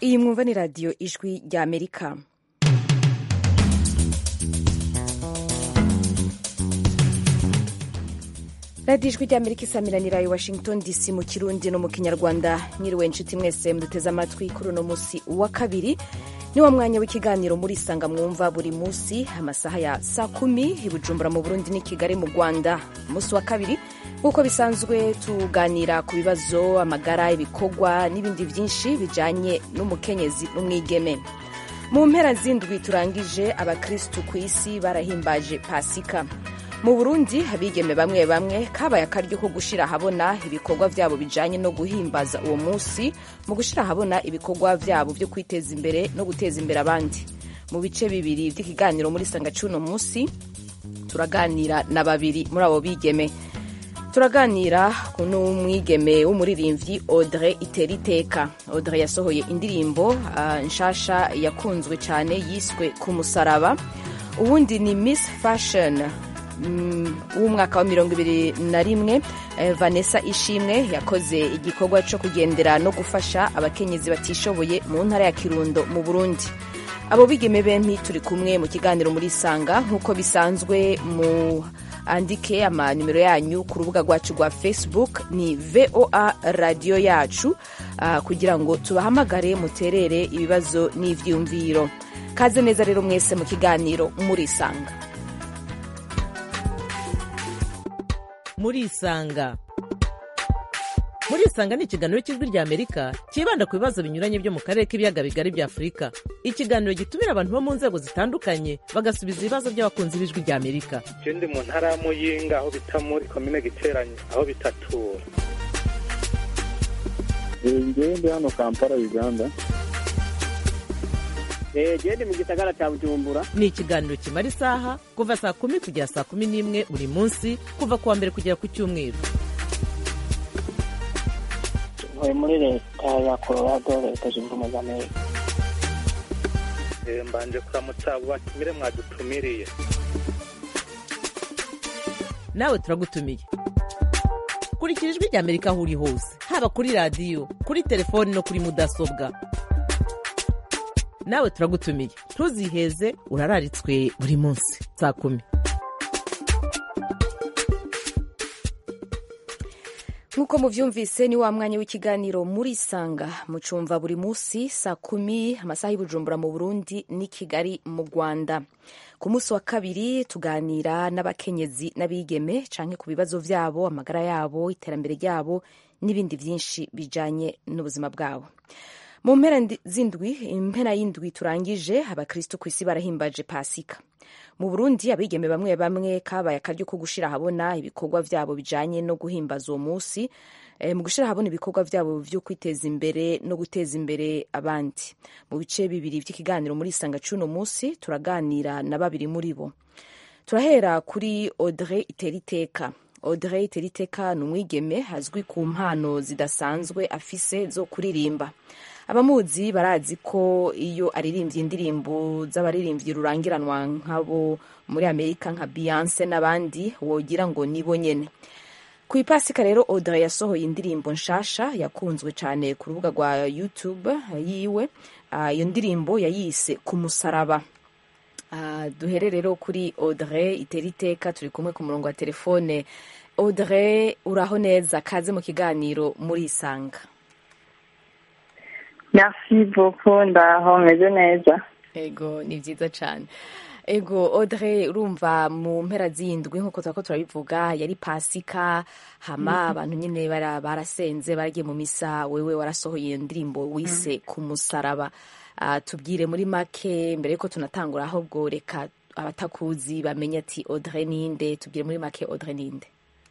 iyi mwumva ni radiyo ijwi rya amerika radiyo ijwi rya amerika isamiranira i washington dc mu kirundi no mu kinyarwanda nyiriwe inshuti mwese muduteze amatwi kuri uno munsi wa kabiri ni wa mwanya w'ikiganiro muri isanga mwumva buri munsi amasaha ya saa kumi i bujumbura mu burundi n'i kigali mu rwanda umunsi wa kabiri nk'uko bisanzwe tuganira ku bibazo amagara ibikorwa n'ibindi byinshi bijyanye n'umukenyezi n'umwigeme mu mpera z'indwi turangije abakirisitu ku isi barahimbaje pasika mu burundi abigeme bamwe bamwe kabaye akaryo ko gushyira ahabona ibikorwa byabo bijyanye no guhimbaza uwo munsi mu gushyira ahabona ibikorwa byabo byo kwiteza imbere no guteza imbere abandi mu bice bibiri by'ikiganiro muri sanga cy'uno munsi turaganira na babiri muri abo bigeme turaganira n'umwigeme w'umuririmbyi audrey iteriteka audrey yasohoye indirimbo uh, nshasha yakunzwe cyane yiswe ku musaraba ubundi ni miss fashion w'umwaka wa mirongo ibiri na rimwe vanessa ishimwe yakoze igikorwa cyo kugendera no gufasha abakenyezi batishoboye mu ntara ya kirundo mu burundi abo bigeme bempi turi kumwe mu kiganiro muri sanga nk'uko bisanzwe mu andike amanimero yanyu ku rubuga rwacu rwa facebook ni voa radiyo yacu uh, kugira ngo tubahamagare muterere ibibazo n'ivyumviro kaze neza rero mwese mu kiganiro muri sanga murisanga murisanga ni ikiganiro cy'ijwi rya amerika cyibanda ku bibazo binyuranye byo mu karere k'ibiyaga bigari bya afurika ikiganiro gitumira abantu bo mu nzego zitandukanye bagasubiza ibibazo by'abakunzi b'ijwi rya amerika je ndi mu ntara ya muyinga aho bita muri komine giteranye aho bitatura ngewe ndi hano kampala uganda gende mu gisagara cya bujumbura ni ikiganiro kimara isaha kuva saa kumi kugera saa kumi n'imwe buri munsi kuva ku wa mbere kugera ku cyumweru ntuye muri leta ya colorado leta zunze ubumwe za amerika mbanje kuramutsa abo batumire mwadutumiriye nawe turagutumiye kurikira ijwi rya amerika aho uri hose haba kuri radiyo kuri telefoni no kuri mudasobwa nawe turagutumiye ntuziheze urararitswe buri munsi saa kumi nk'uko mubyumvise ni wa mwanya w'ikiganiro muri sanga mucumva buri munsi saa kumi amasaha y'ubujumbura mu burundi n'i kigali mu rwanda ku munsi wa kabiri tuganira n'abakenyezi n'abigeme canke ku bibazo vyabo amagara yabo iterambere ryabo n'ibindi byinshi bijanye n'ubuzima bwabo mu mpera z'indwi impera y'indwi turangije abakristo ku isi barahimbaje pasika mu burundi abigeme bamwe bamwe kabaye akaryo ko gushira ahabona ibikorwa vyabo bijanye no guhimbaza uwo munsi e, mu gushira ahabona ibikorwa vyabo vyo kwiteza imbere no guteza imbere abandi mu bice bibiri vy'ikiganiro muri isanga c'uno munsi turaganira na babiri muri bo turahera kuri audrey iteriteka audrey iteriteka ni umwigeme azwi ku mpano zidasanzwe afise zo kuririmba abamuzi barazi ko iyo aririmbye indirimbo z'abaririmbyi rurangiranwa nk'abo muri amerika nka beyonce n'abandi wogira ngo nibo nyene ku ipasika rero audrey yasohoye indirimbo nshasha yakunzwe cyane ku rubuga rwa youtube yiwe iyo uh, ndirimbo yayise ku musaraba uh, duhere rero kuri audrey iteriteka turi kumwe ku murongo wa telefone audrey uraho neza kaze mu kiganiro muri isanga merci beaucoup ndaho meze neza ego ni byiza cyane ego audrey urumva mu mpera z'indwi nk'uko turako turabivuga yari pasika hama abantu nyine barasenze baragiye mu misa wewe warasohoye indirimbo wise ku musaraba uh, tubwire muri make mbere yuko tunatangura ahubwo reka abatakuzi bamenye ati audrey ninde tubwire muri make audrey ninde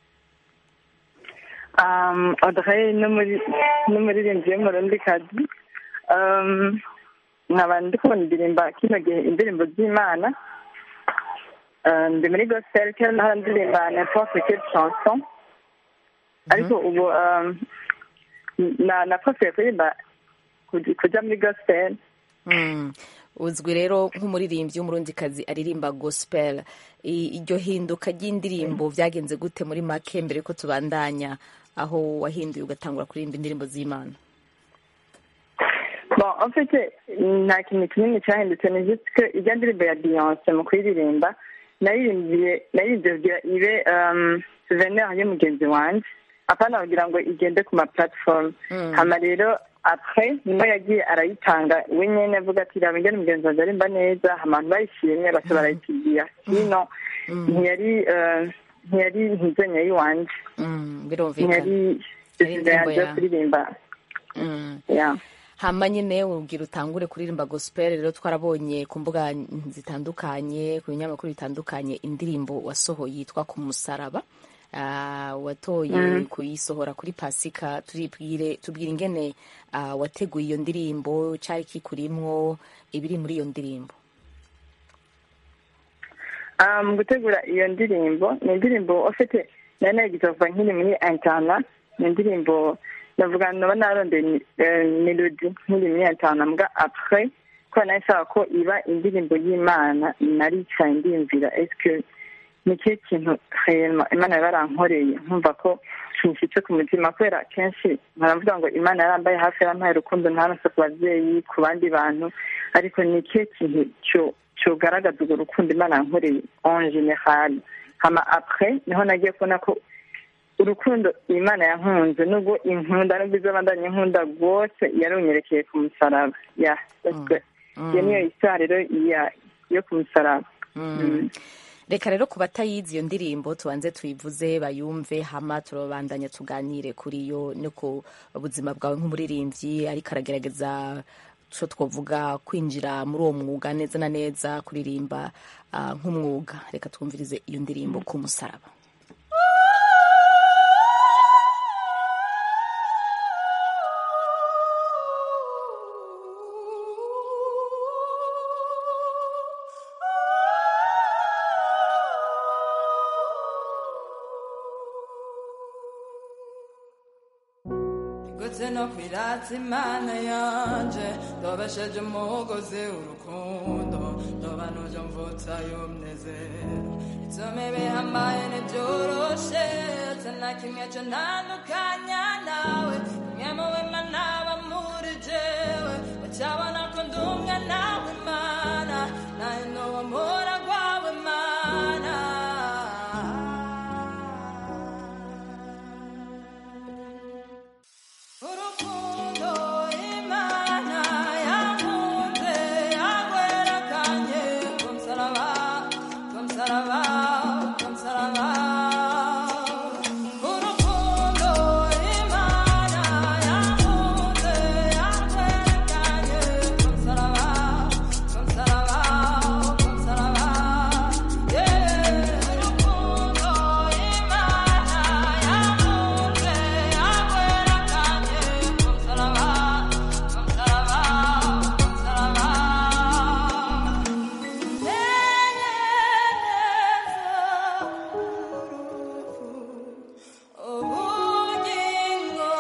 um, audrey n'umuririmbyi w'umurundikazi um, nkaba ndi kubona indirimba kino gihe indirimbo z'imana ndi muri gospel kera naho ndirimba n'importe quelle chanson ariko ubu nakosoye kuririmba kuja muri gospel uzwi rero nk'umuririmbyi w'umurundikazi aririmba gospel iryo hinduka ry'indirimbo byagenze gute muri make mbere ko tubandanya aho wahinduye ugatangura kuririmba indirimbo z'imana bon en fait nta kintu kinini cyahindutse ni juste que ijya ndirimbo ya beyonce mu kuyiririmba naririmbiye naririmbye ibe um, souvenir y'umugenzi wanje apana kugira ngo igende ku ma platform hama rero après niho yagiye arayitanga we nyene avuga ati raba ingene umugenzi wanje arimba neza abantu bayishimye baca barayitigiya sino ntiyari eh, ntiyari ntizenya y'iwanje Mm, birumvikana ntiyari Yari sesize yanje yo indirimbo ya- kuririmba Mm. yeah. hama nyine ubwira utangure kuririmba gospel rero twarabonye ku mbuga zitandukanye ku binyamakuru bitandukanye indirimbo wasohoye yitwa ku musaraba Ah, watoye kuyisohora kuri pasika turibwire tubwire ingene ah, wateguye iyo ndirimbo cyari kikurimwo ibiri muri iyo ndirimbo Ah, mu gutegura iyo ndirimbo ni indirimbo ufite nari nagize kuva nkiri muri interna ni indirimbo navuga naba narondeye eh, melody nkiri muri interna mbwa après ko nari nshaka ko iba indirimbo y'imana naricaye ndiyumvira eske ni ikihe kintu réellement imana yaba yarankoreye nkumva ko kinshitse ku mutima kubera kenshi nkaravuga ngo imana yarambaye hafi yarampaye urukundo ntaronse ku babyeyi ku bandi bantu ariko ni ikihe kintu cyo cyogaragaza urwo rukundo imana yankoreye en general hama après niho nagiye kubona ko urukundo imana yankunze nubwo inkunda nubwo izabandanya inkunda rwose yarunyerekeye ku musaraba ya iyo niyo isaha rero ya- yo ku musaraba Mm. reka rero ku batayizi iyo ndirimbo tubanze tuyivuze bayumve hama turabandanya tuganire kuri yo no ku buzima bwawe nk'umuririmbyi ariko aragerageza co twavuga kwinjira muri uwo mwuga neza na neza kuririmba ah, nk'umwuga reka twumvirize iyo ndirimbo ku musaraba gutse no kwiratsa imana yanje ndobesheje umugozi urukundo ndoba nujo mvutsa y'umunezero itsome bihambaye ntibyoroshe ate na kimwe co ntandukanya nawe kimwe mu bimana aba muri jewe bacabona ko ndi umwe nawe mana naye nuwo mpora rwawe mana urukundo imana yakunze yagwerekanye ku musaraba ku musaraba ku musaraba urukundo imana yakunze yagwerekanye ku musaraba ku musaraba ku musaraba yeah urukundo imana yakunze yagwerekanye ku musaraba ku musaraba ku musaraba ubugingo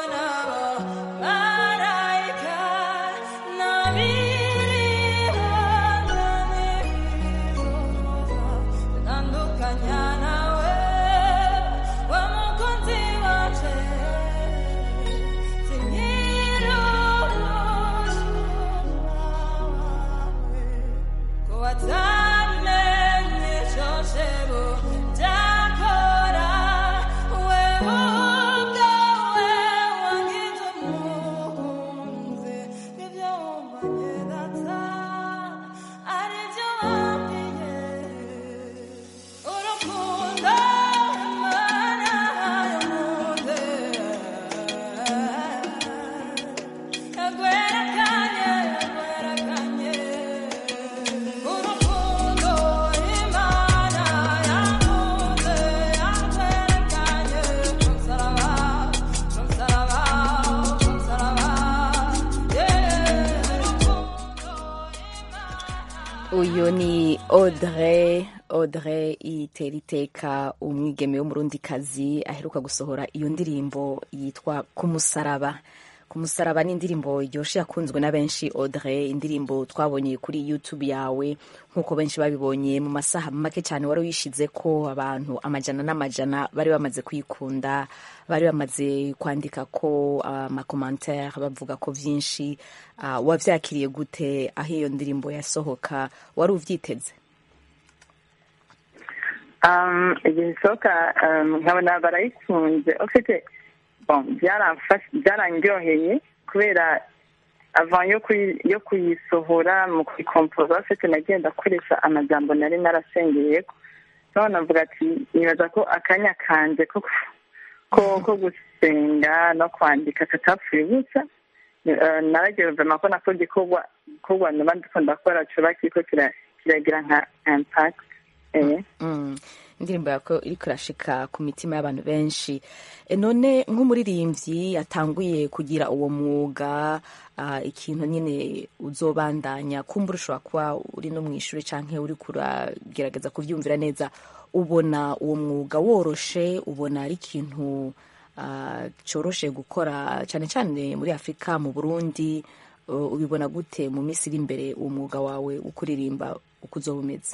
n'abamarayika bitandukanya nawe wa mukunzi wacu urukundo imana yamuze yagwerekanye yagwerekanye urukundo imana yakunze yagwerekanye ku musaraba ku musaraba ku musaraba yeah urukundo uyu ni audrey audrey itera iteka umwigeme w'umurundikazi aheruka gusohora iyo ndirimbo yitwa ku musaraba ku musaraba ni indirimbo iryoshe yakunzwe na benshi audrey indirimbo twabonye kuri youtube yawe nk'uko benshi babibonye mu masaha make cyane wari wishize ko abantu amajana n'amajana bari bamaze kuyikunda bari bamaze kwandika ko amakomantere bavuga ko byinshi uh, wabyakiriye gute aho iyo ndirimbo yasohoka wari ubyiteze um, igihe isohoka um, nkabona barayikunze ufite bon byaramfashe byarandyoheye kubera avant yo kuyi- yo kuyisohora mu kuyikompoza ufite nagenda akoresha amajambo nari narasengeyeko so navuga ati nibaza ko akanya kanje ko ko ko gusenga no kwandika katapfuye gusa Eh, naragiye vema ko nako gikorwa gikorwa noba ndiko ndakora coba kiriko kira- kiragira nka impact eh. Mm. indirimbo yako iriko irashika ku mitima y'abantu benshi E, none nk'umuririmbyi yatanguye kugira uwo mwuga ah, ikintu nyine uzobandanya kumbura ushobora kuba uri no mu ishuri canke uri kuragerageza kuvyumvira neza ubona uwo mwuga woroshe ubona ari ikintu ah, coroshe gukora cane cane muri afurika mu burundi uh, ubibona gute mu minsi iri imbere uwo mwuga wawe wo kuririmba uko uzoba umeze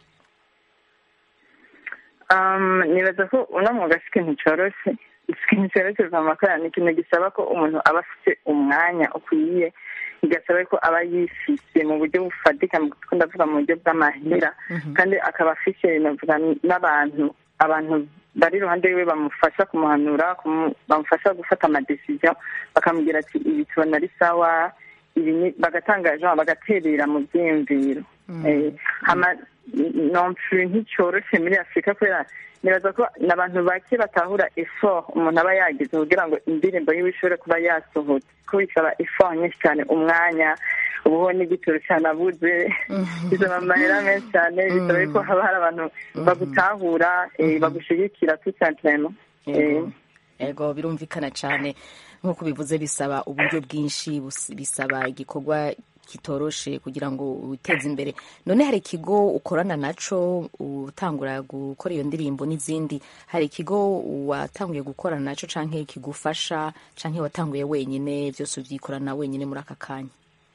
Um, nibaza ko uno mwuga si ikintu coroshe ikintu coroshe kuva mu makorera ni ikintu gisaba ko umuntu aba afite umwanya ukwiye bigasaba ko aba yifise mu buryo bufatika ko ndavuga mu buryo bw'amahera kandi akaba afise navuga n'abantu abantu bari iruhande yiwe bamufasha kumuhanura kumu- bamufasha gufata amadesiziyo bakamubwira ati ibi tubona ari sawa ibi ni- bagatanga genre bagaterera mu byiyumviro Eh, hama nomfuri nticoroshe muri afurika kubera nibaza ko n'abantu bake batahura effort umuntu aba yagize kugira ngo indirimbo yiwe ishobore kuba yasohotse ko bisaba effort nyinshi cyane umwanya ubuho n'igitoro cyane abuze bisaba amahera menshi cyane bisaba ko haba hari abantu bagutahura eh, bagushigikira tout simplement Ego. ego birumvikana cyane nk'uko bivuze bisaba uburyo bwinshi bus- bisaba igikorwa kitoroshe kugira ngo witeze imbere none hari ikigo ukorana naco utangura gukora iyo ndirimbo n'izindi hari ikigo watanguye gukorana naco canke kigufasha canke watanguye wenyine byose ubyikorana wenyine muri aka kanya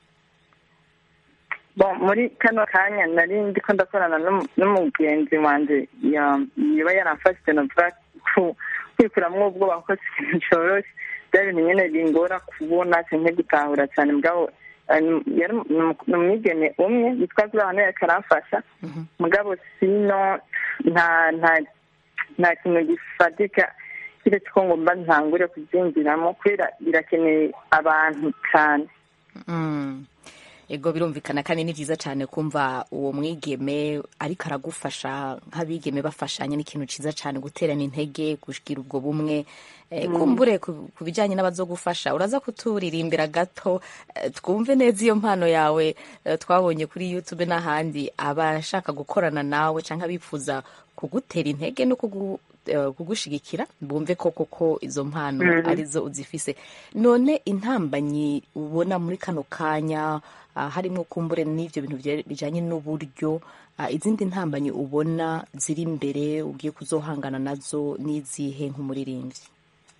bon muri kano kanya nari ndiko ndakorana n'umu- n'umugenzi wanje ya- yoba yaramfashije navuga ku- kwikuramwo ubwoba kuko si ikintu coroshe bya bintu nyene bingora kubona canke gutahura cane mugabo eh, yari umu- ni umwigeme umwe yitwa zurahano yariko aramfasha mugabo sino nta nta nta kintu gifatika kiretse ko ngomba ntangure kubyinjiramo kubera birakeneye abantu cane Mm. ego birumvikana kandi ni byiza cyane kumva uwo mwigeme ariko aragufasha nk'abigeme bafashanya ni ikintu cyiza cyane guterana intege kugira ubwo bumwe Eh, kumbure ku ku bijyanye n'abazogufasha uraza kuturirimbira gato eh, twumve neza iyo mpano yawe eh, twabonye kuri youtube n'ahandi abashaka gukorana nawe cyangwa abifuza kugutera intege no kugu eh, kugushigikira bumve ko koko izo mpano arizo uzifise none intambanyi ubona muri kano kanya ah, harimo kumbure n'ivyo bintu bye- bijanye n'uburyo ah, izindi ntambanyi ubona ziri imbere ugiye kuzohangana nazo n'izihe nk'umuririmbyi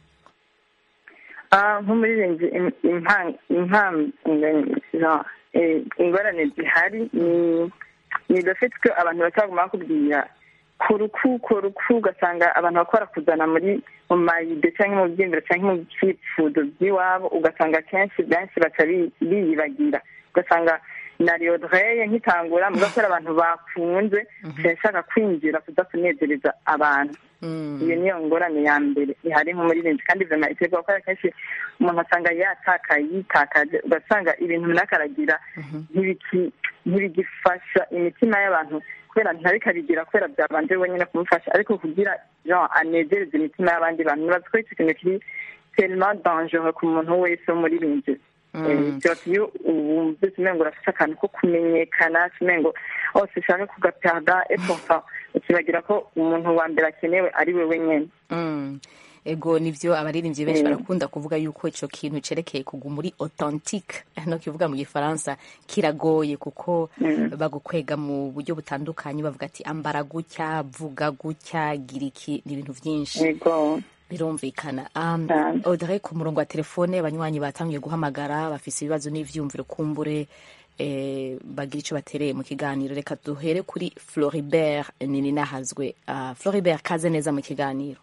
Ah, nk'umuririmbyi im- impa- impam- no, eh, ingorane zihari ni ni le fait ko abantu bataguma bakubwira ku ruku ku ruku ugasanga abantu bakora kuzana muri mu mayide cyangwa mu byiyumviro cyangwa mu byifuzo by'iwabo ugasanga kenshi benshi baca bi- biyibagira ugasanga na riodreye nkitangura mugakora abantu bakunze nshaka kwinjira kuza kunezereza abantu iyo niyo ngorane ya mbere ihari nk'umuririmbyi kandi vema iterwa ko akenshi umuntu asanga yatakaye yitakaje ugasanga ibintu runaka aragira ntibiki- ntibigifasha imitima y'abantu kubera ntabikabigira kubera byabanje wenyine kumufasha ariko kugira jean anezereze imitima y'abandi bantu nibaza ko icyo kintu kiri tellement dangereux ku muntu wese w'umuririmbyi byose iyo wumvise umengo urafite akantu ko kumenyekana umengo hose ushaka kugatarda epofa ukibagira ko umuntu wa mbere akenewe ari we wenyine Mm. ego nivyo abaririmbyi benshi Mm. barakunda kuvuga yuko ico kintu cerekeye kuguma muri authentique no kivuga mu gifaransa kiragoye kuko bagukwega mu buryo butandukanye bavuga ati ambara gutya vuga gutya gira iki ni ibintu vyinshi yego birumvikana um, Cyane. Audrey ku murongo wa telefone abanywanyi batangiye guhamagara bafise ibibazo n'ivyumviro kumbure eh, bagira ico batereye mu kiganiro reka duhere kuri Floribert nini nahazwe uh, Floribert kaze neza mu kiganiro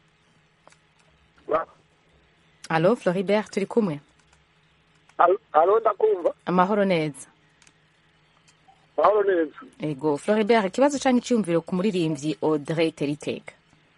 Allo Floribert turi kumwe halo ndakumva amahoro neza mahoro neza ego Floribert ikibazo canke iciyumviro ku muririmbyi Audrey Teriteka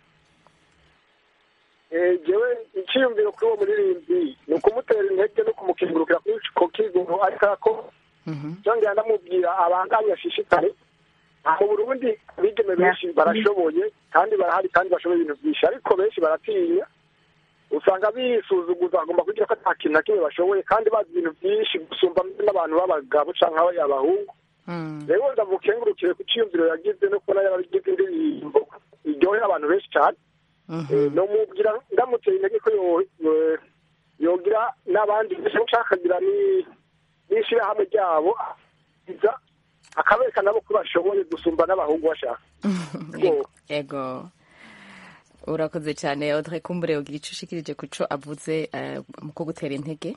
Eh, jewe icyiyumviro kuri uwo muririmbyi ni ukumutera intege no kumukingurukira kuri ko kigoro ariko ako cyongera ndamubwira abanganye ashishikare mu burundi abigeme benshi barashoboye kandi barahari kandi bashoboye ibintu byinshi ariko benshi baratinya usanga bisuzuguza bagomba kugira ko nta kintu na kimwe bashoboye kandi bazi ibintu byinshi gusumba n'abantu b'abagabo cyangwa abahungu rero ndamukengurukire ku cyiyumviro yagize no kubona yaragize indirimbo iryohera abantu benshi cyane nomubwira ndamuteye intege ko yo- yo- yogira n'abandi benshi ushaka akagira ni- n'ishyirahamwe ryabo iza akabereka nabo ko bashoboye gusumba n'abahungu bashaka Ego- ego urakoze cyane Audrey kumbure ugira ico ushikirije kuco avuze eh, mu kugutera intege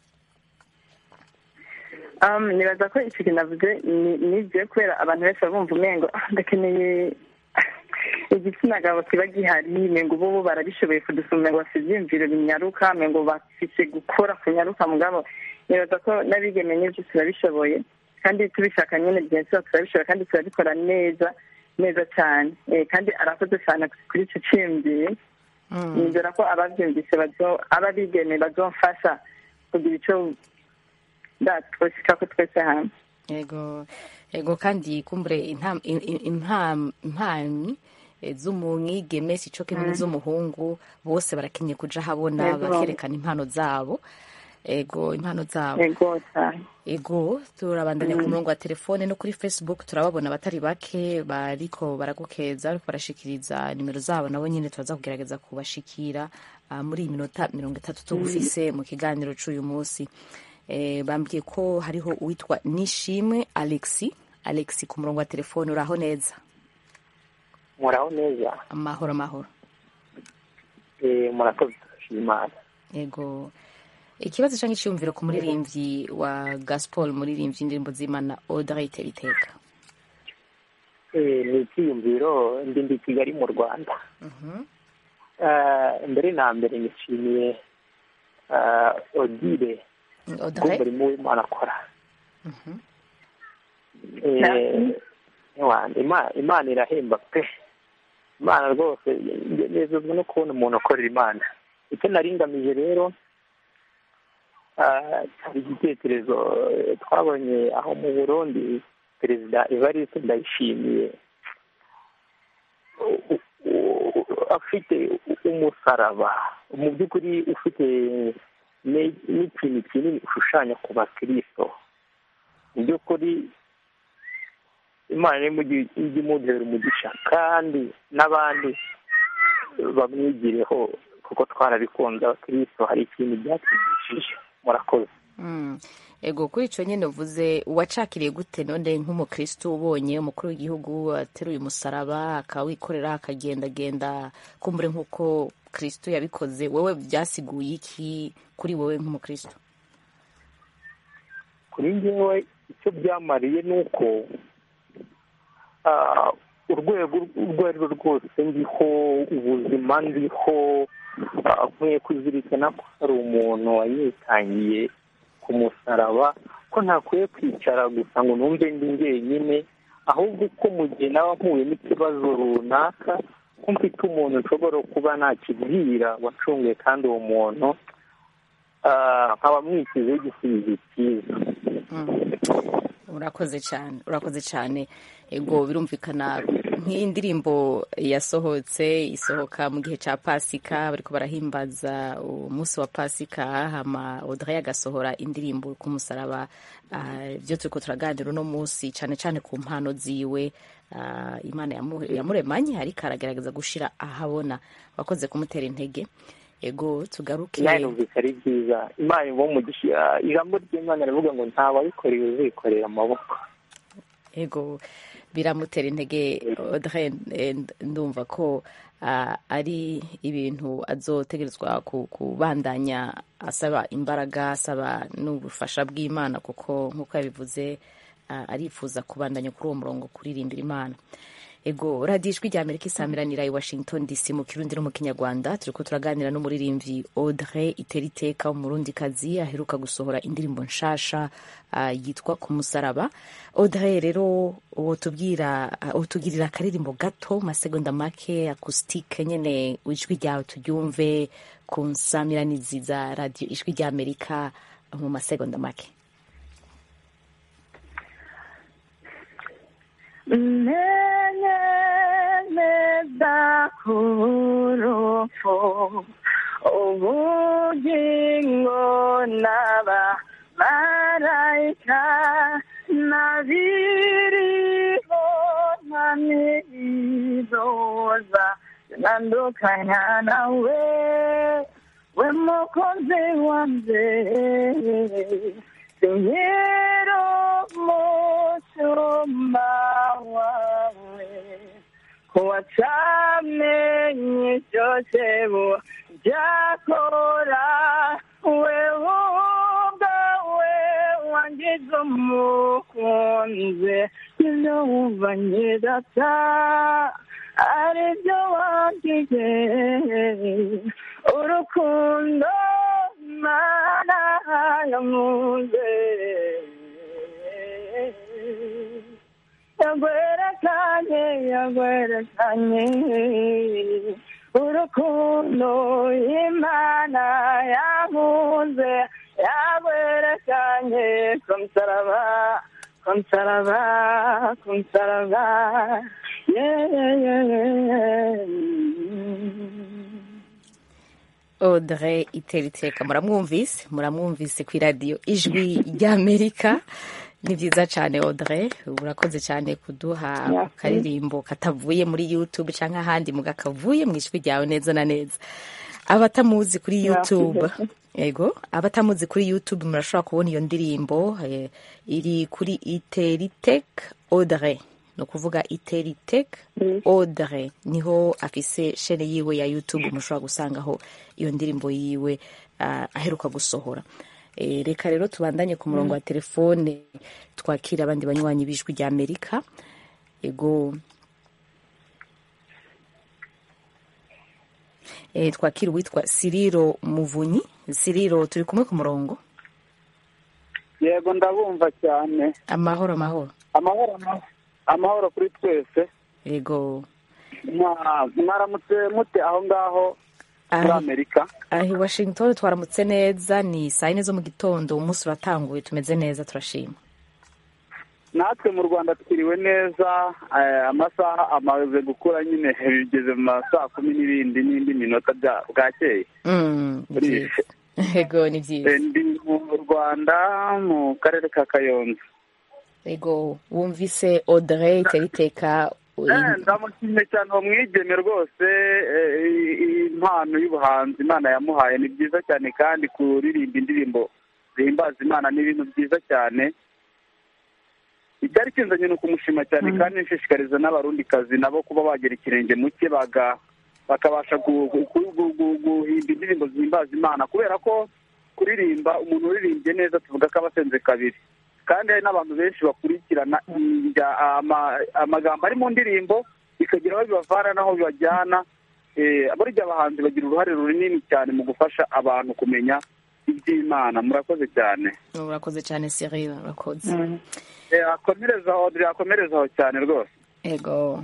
Um, nibaza ko icyo kintu navuze ni- nibyo kubera abantu benshi bumva umengo "Ah, ndakeneye igitsina gabo kiba gihari mengo ubu barabishoboye kudusuma ngo bafite ibyiyumviro binyaruka mengo bafise gukora kunyaruka mugabo nibaza ko n'abigeme n'ibyo turabishoboye kandi tubishaka nyine byenshi turabishoboye kandi turabikora neza neza cyane Eh, kandi arakoze cyane kuri icyo cyiyumviro nizera ko ababyumvise bazo aba bigeme bazomfasha kugira icyo twashika ko twese hamwe ego ego kandi kumbure intam- in- in- impam- impamyi eh, z'umwigeme si co kimwe Mm. n'iz'umuhungu bose barakenye kuja habona Ego. bakerekana impano zabo ego impano zabo ego cyane ego turabandanya ku Mm. murongo wa telefone no kuri facebook turababona abatari bake bariko baragukeza bariko barashikiriza nimero zabo nabo nyine turaza kugerageza kubashikira ah, muri iyi minota mirongo itatu tugufise mu kiganiro c'uyu munsi eh, bambwiye ko hariho uwitwa nishimwe alexi alexi ku murongo wa telefone uraho neza muraho neza amahoro amahoro Eh, murakoze turashima imana ego ikibazo canke iciyumviro ku muririmbyi wa gaspol muririmbyi indirimbo z'imana audrey teriteka Eh, ni icyiyumviro ndi ndi kigali mu rwanda Eh, mbere na mbere nishimiye eh, odile Audrey? umurimo w'imana akora Eh, ewa, Ima- imana irahemba pe imana rwose nge- nezezwa no kubona umuntu ukorera imana icyo nari ngamije rero ah, hari igitekerezo eh, twabonye aho mu burundi perezida evariste ndayishimiye u- u- u- afite umusaraba mu by'ukuri ufite ne- n'ikintu kinini ushushanya ku bakristo mu by'ukuri imana iri ijya imuduhera umugisha kandi n'abandi bamwigireho kuko twarabikunze abakristo hari ikintu byatwigishije murakoze Mm. ego kuri ico nyene uvuze wacakiriye gute none nk'umukristo ubonye umukuru w'igihugu ateruye umusaraba akawikorera akagendagenda kumbure nk'uko kristo yabikoze wewe byasiguye iki kuri wowe nk'umukristo kuri njyewe icyo byamariye ni uko ah, urwego urwo ari rwo rwose ndiho ubuzima ndiho ah, nkwiye kuzirikana ko hari umuntu wanyitangiye ku musaraba ko ntakwiye kwicara gusa ngo numve ndi njyenyine ahubwo ko mu gihe naba mpuye n'ikibazo runaka ko mfite umuntu nshobora kuba nakibwira wacunguye kandi uwo muntu ah, nkaba mwishyizeho igisubizo cyiza urakoze cyane urakoze cyane ego birumvikana nk'iyi ndirimbo yasohotse isohoka mu gihe cya pasika bariko barahimbaza umunsi wa pasika hama audrey agasohora indirimbo ku musaraba Ah, ibyo turiko turaganira uno munsi cyane cyane ku mpano ziwe Ah, imana yamu- yamuremanye ariko aragerageza gushira ahabona wakoze kumutera intege ego tugaruke imana numvise ari byiza imana iba umugisha ijambo ry'imana rivuga ngo nta wabikoreye uzikorera amaboko ego biramutera intege Audrey eh, ndumva ko ah, ari ibintu azotegerezwa ku- kubandanya asaba imbaraga asaba n'ubufasha bw'imana kuko nk'uko yabivuze ah, arifuza kubandanya kuri uwo murongo kuririmbira imana ego radiyo ijwi rya amerika isamiranira i washington dc mu kirundi no mu kinyarwanda turiko turaganira n'umuririmbyi audrey iteriteka umurundikazi aheruka gusohora indirimbo nshasha ah, yitwa ku musaraba audrey rero wotubwira wotugirira akaririmbo gato masegonda make acoustique nyene ijwi ryawe turyumve ku nsamiranizi za radiyo ijwi rya amerika mu masegonda make menye neza ku rupfu ubugingo n'abamarayika n'abiriho na n'ibizoza bitandukanya nawe we mukozi wanjye sinkero mucumba wawe kuwacamenye byose byakora wewe ubwawe wangize umukunzi ibyo wumva nyirata ari byo wagize urukundo mana yamuze yagwerekanye yagwerekanye urukundo imana yamuze yagwerekanye ku musaraba ku musaraba ku musaraba audrey iteriteka muramwumvise muramwumvise ku iradiyo ijwi ry'amerika ni byiza cyane audrey urakoze cyane kuduha Murakoze. akaririmbo katavuye muri youtube cyangwa ahandi muga kavuye mu ijwi ryawe neza na neza abatamuzi kuri youtube Murakoze. ego abatamuzi kuri youtube murashobora kubona iyo ndirimbo eh, iri kuri teritek audrey ni ukuvuga teritek audrey niho afise shene yiwe ya youtube mushobora gusangaho iyo ndirimbo yiwe ah, aheruka gusohora Eh, reka rero tubandanye ku murongo wa telefone twakira abandi banywanyi b'ijwi rya amerika ego eh, twakira uwitwa siriro muvunyi siriro turi kumwe ku murongo yego ndabumva cyane amahoro amahoro amahoro amahoro. amahoro kuri twese ego Mwa- mwaramutse mute aho ngaho muri Ahi- amerika ahi washington twaramutse neza ni saa yine zo mu gitondo umunsi uratanguye tumeze neza turashima natwe mu rwanda twiriwe neza eh, amasaha amaze gukura nyine bigeze mu ma saa kumi n'ibindi n'indi minota bya- bwakeye Mm, ni Buriya. byiza ego ni byiza Eh, ndi mu rwanda mu karere ka kayonza ego wumvise audrey teriteka Eh, ndamushimye cyane uwo mwigeme rwose eh, i- i- impano y'ubuhanzi imana yamuhaye ni byiza cyane kandi kuririmba indirimbo zihimbaza imana ni ibintu byiza cyane icyari kinzanye ni ukumushima cyane kandi nshishikariza n'abarundikazi nabo kuba bagera ikirenge mu cye baga- bakabasha gu- gu- gu- gu- gu- guhimba indirimbo zihimbaza imana kubera ko kuririmba umuntu uririmbye neza tuvuga ko aba asenze kabiri kandi hari n'abantu benshi bakurikirana injya- ama- amagambo ari mu ndirimbo bikagira aho bibavana n'aho bibajyana Eh, burya abahanzi bagira uruhare runini cyane mu gufasha abantu kumenya iby'imana murakoze cyane urakoze cyane siriro urakoze Eh, akomerezaho Audrey akomerezaho cyane rwose ego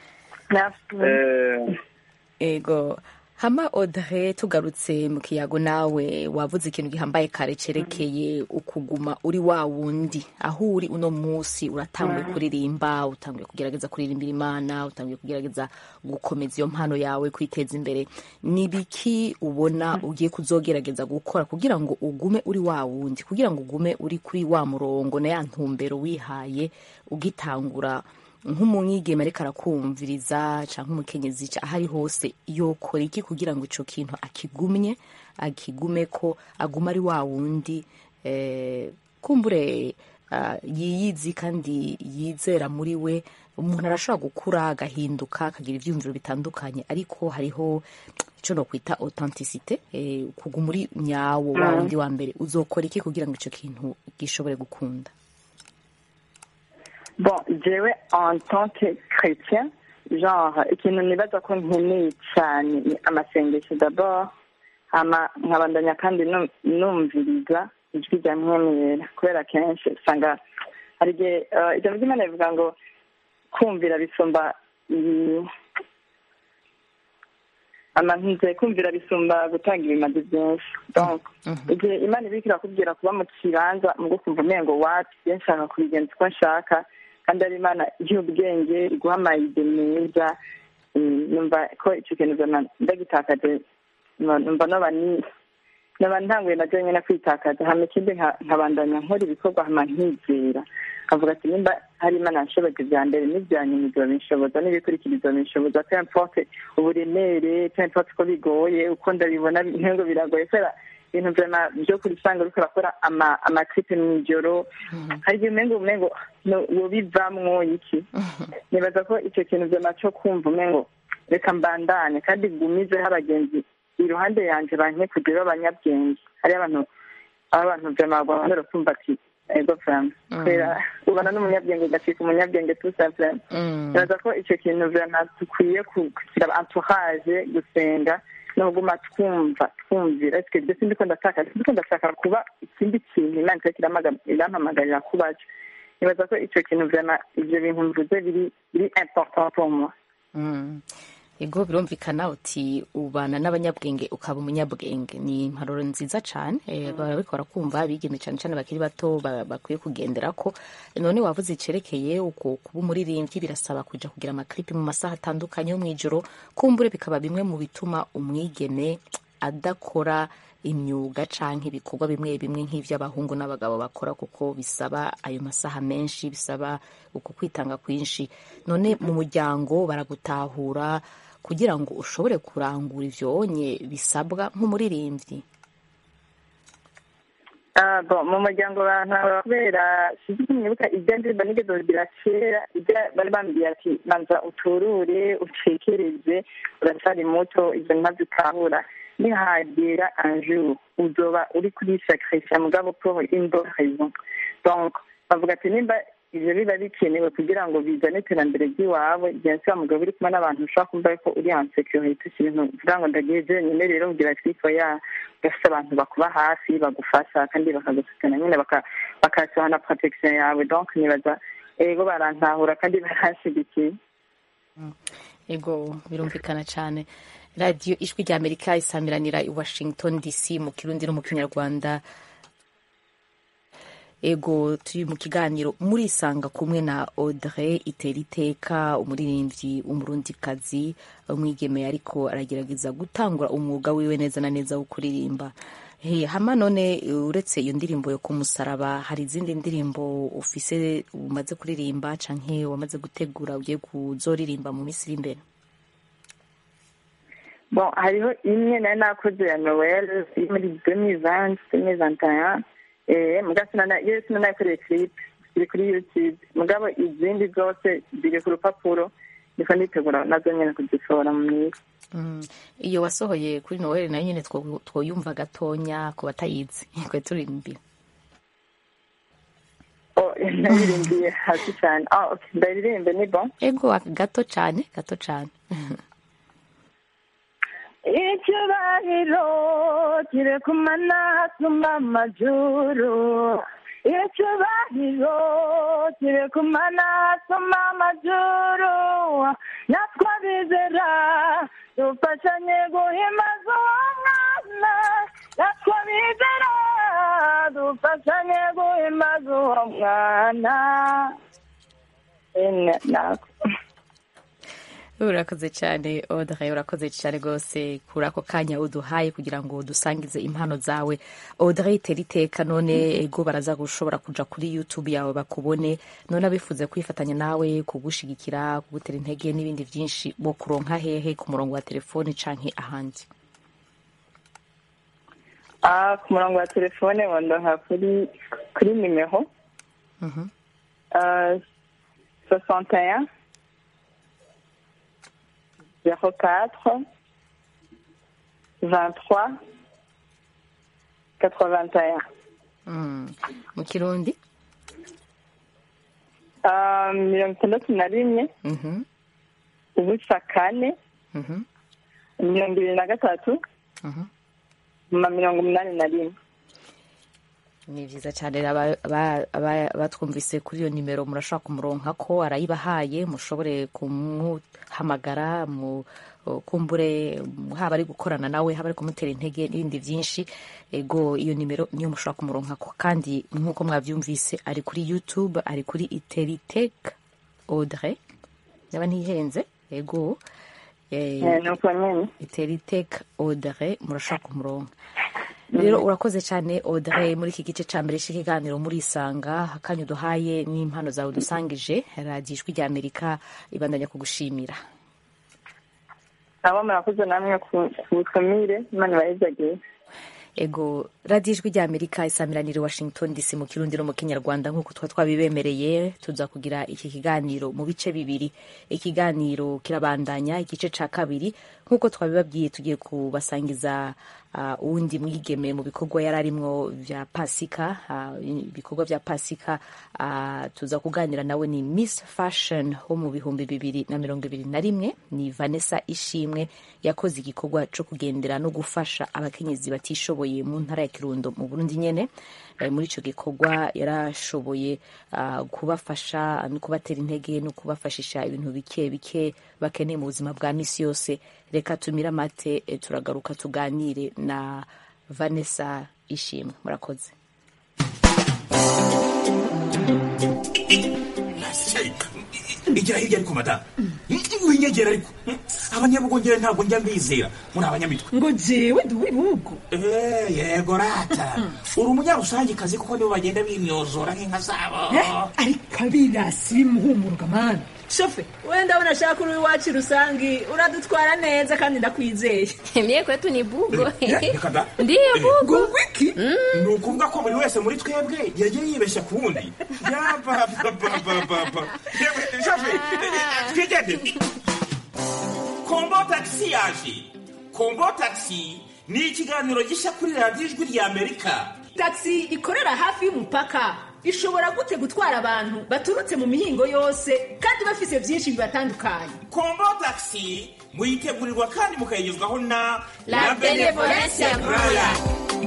Eh, ego hama audrey tugarutse mu kiyago nawe wavuze ikintu gihambaye kare cerekeye ukuguma uri wa wundi aho uri uno munsi uratanguye kuririmba utanguye kugerageza kuririmbira imana utanguye kugerageza gukomeza iyo mpano yawe kwiteza imbere ni biki ubona ugiye kuzogerageza gukora kugira ngo ugume uri wa wundi kugira ngo ugume uri kuri wa murongo na ya ntumbero wihaye ugitangura nk'umwigeme ariko arakumviriza cyangwa umukenyezi ca- aho ari hose yokora iki kugira ngo ico kintu akigumye akigume ko aguma ari wa wundi eh, kumbure ah, yiyizi kandi yizera muri we umuntu arashobora gukura agahinduka akagira ibyiyumviro bitandukanye ariko hariho icyo nokwita authenticité eh, kuguma uri nyawo wa Mm. wundi wa mbere uzokora iki kugira ngo icyo kintu gishobore gukunda bon jewe en tant que chrétien genre ikintu nibaza ko nkeneye cyane ni amasengesho d'abord hama nkabandanya kandi nu- numviriza ijwi rya mwemera kubera kenshi usanga hari igihe eh, ijambo ry'imana rivuga ngo kumvira bisumba i- amanze kumvira bisumba gutanga ibimazi byinshi donc igihe imana ibika irakubwira kuba mu kibanza mu gukumva umengo wati iyo nshaka kubigenza uko nshaka kandi ari imana y'ubwenge iguha amayide meza Mm, numva ko icyo kintu zona ndagitakaje numva numva noba ni noba ntanguye na nyine kwitakaza hama ikindi nka- nkabandanya nkora ibikorwa hama nkizera nkavuga ati nimba hari imana yanshoboje bya mbere n'ibya nyuma ibyo binshoboza n'ibikurikira binshoboza peu importe uburemere peu importe uko bigoye uko ndabibona ntabwo biragoye kubera ibintu vyama byo kurisanga uriko urakora ama- amakipe mw'ijoro hari igihe umengo umengo no- wobivamwo iki nibaza ko icyo kintu vyama co kumva umengo reka mbandanye kandi gumizeho abagenzi iruhande yanje banke kugira abanyabwenge hariyo abantu aba abantu vyama bagomba kumva ati ego vrama kubera ubana n'umunyabwenge ugacika umunyabwenge tout simplement nibaza ko icyo kintu vyama dukwiye ku- kugira entourage gusenga no kuguma twumva twumvira ese ibyo sindiko ndashaka sindiko ndashaka kuba ikindi kintu imana itariko iramaga- irampamagarira kuba cyo nibaza ko icyo kintu vyama ivyo bintu mvuze biri biri important pour moi Mm. ego birumvikana uti ubana n'abanyabwenge ukaba umunyabwenge ni imparuro nziza cyane eh, barabikora kumva abigeme cyane cyane bakiri bato ba- bakwiye kugendera ko none wavuze icerekeye uko kuba umuririmbyi birasaba kuja kugira amaklipi mu masaha atandukanye yo mw'ijoro kumbure bikaba bimwe mu bituma umwigeme adakora imyuga canke ibikorwa bimwe bimwe nk'ivy'abahungu n'abagabo bakora kuko bisaba ayo masaha menshi bisaba uko kwitanga kwinshi none mu muryango baragutahura kugira ngo ushobore kurangura ivyonye bisabwa nk'umuririmbyi Ah, bon mu muryango bantaba kubera sinzi ko mwibuka ibyo ndirimbo nigeze kugira kera ibyo bari bambwiye ati manza uturure utekereze uracyari muto ibyo ntazitahura nihagera un jour uzoba uri kuri sacrifice mugabo pour une bonne raison donc bavuga ati nimba ivyo biba bikenewe kugira ngo bizane iterambere ry'iwawe bien sûr mugabo uri kumwe n'abantu ushobora kumva ko uri en sécurité ikintu kugira ngo ndagiye jenyine rero kugira twifo ya gafite abantu bakuba hafi bagufasha kandi bakagusukana nyine baka- bakashyiraho na protection yawe donc nibaza ego barantahura kandi baranshigikiye ego birumvikana cyane radiyo ijwi rya amerika isamiranira i washington dc mu kirundi no mu kinyarwanda ego turi mu kiganiro murisanga kumwe na audrey iteriteka umuririmbyi umurundikazi umwigeme ariko aragerageza gutangura umwuga wiwe neza na neza wo kuririmba Hey, hama none uretse iyo ndirimbo yo kumusaraba hari izindi ndirimbo ufise umaze kuririmba canke wamaze gutegura ugiye kuzoririmba mu minsi iri imbere bon hariho imwe nari nakoze ya noel iri muri demi-vingt demi-vingt-un eh muga sinana iyo sinanayikoreye clip ziri kuri youtube mugabo izindi zose ziri ku rupapuro ndiko nditegura nazo nyene kuzisohora mu minsi Mm. iyo wasohoye kuri noel nayo nyine two- twoyumva gatonya ku batayizi kwe turirimbira oh naririmbiye hasi cyane ah okay ndaririmbe ni bon ego gato cyane gato cyane icyubahiro kiri ku manasumba amajuru icyubahiro kiri ku manasumba amajuru natwe bizera dufashanye guhimbaza uwo mwana natwe bizera dufashanye guhimbaza uwo mwana ene nako urakoze cyane Audrey urakoze cyane rwose kuri ako kanya uduhaye kugira ngo dusangize impano zawe Audrey tera iteka none ego baraza gushobora kuja kuri youtube yawe bakubone none abifuze kwifatanya nawe kugushigikira kugutera intege n'ibindi byinshi bo kuronka hehe ku murongo wa telefoni canke ahandi Ah, ku murongo wa telefone wandonka kuri kuri nimero Mhm. euh, 61 04 23 81 Mm. mu kirundi Uh, mirongo itandatu na rimwe Mhm. ubusa kane Mhm. mirongo ibiri na gatatu Mhm. na mirongo umunani na rimwe ni byiza cyane aba- aba- aba- abatwumvise kuri iyo nimero murashobora kumuronka ko arayibahaye mushobore kumuhamagara mu kumbure haba ari gukorana nawe haba ari kumutera intege n'ibindi byinshi ego iyo nimero niyo mushobora kumuronka ko kandi nk'uko mwabyumvise ari kuri youtube ari kuri iteriteke audrey yaba ntihenze ego eh, Eh, ni uko nyine iteriteke audrey murashobora kumuronka rero urakoze cyane audrey muri iki gice cya mbere cy'ikiganiro murisanga akanya uduhaye n'impano zawe dusangije radiyo ijwi rya amerika ibandanya kugushimira abo murakoze namwe ku ku butumire imana ibahezagiye ego radiyo ijwi rya amerika isamiranire washington dc mu kirundi no mu kinyarwanda nk'uko twa twabibemereye tuza kugira iki kiganiro mu bice bibiri ikiganiro kirabandanya igice cya kabiri nk'uko twabibabwiye tugiye kubasangiza uh, uwundi mwigeme mu bikorwa yari arimwo vya pasika uh, ibikorwa vya pasika uh, tuza kuganira nawe ni miss fashion wo mu bihumbi bibiri na mirongo ibiri na rimwe ni vanessa ishimwe yakoze igikorwa co kugendera no gufasha abakenyezi batishoboye mu ntara ya kirundo mu burundi nyene Eh, muri ico gikorwa yarashoboye uh, kubafasha no kubatera intege no kubafashisha ibintu bike bike bakeneye mu buzima bwa misi yose reka tumire amate eh, turagaruka tuganire na vanessa ishimwe murakoze igira hirya ariko madamu winyegera ariko abanyabugongera ntabwo njya mbizera muri abanyamitwe ngo jewe ndi uw'ibihugu Eh, yego rata uri umunyarusangikazi kuko nibo bagenda bimyozora nk'inka zabo ariko abirasi bimuhumuruka mani shofe wenda ndabona ashaka uri iwacu rusangi uradutwara neza kandi ndakwizeye Mie kwetu ni bugo. Eh, reka da. Ndiyo bugo. ngo wiki ni ukuvuga ko buri wese muri twebwe yagiye yibeshya ku wundi yabababababa twigendere kombo tagisi yaje kombo tagisi ni ikiganiro gishya kuri radiyo ijwi rya amerika taxi ikorera hafi y'umupaka ishobora gute gutwara abantu baturutse mu mihingo yose kandi bafise byinshi bibatandukanye kombo tagisi muyitegurirwa kandi mukayigezwaho na La Benevolencia Royal.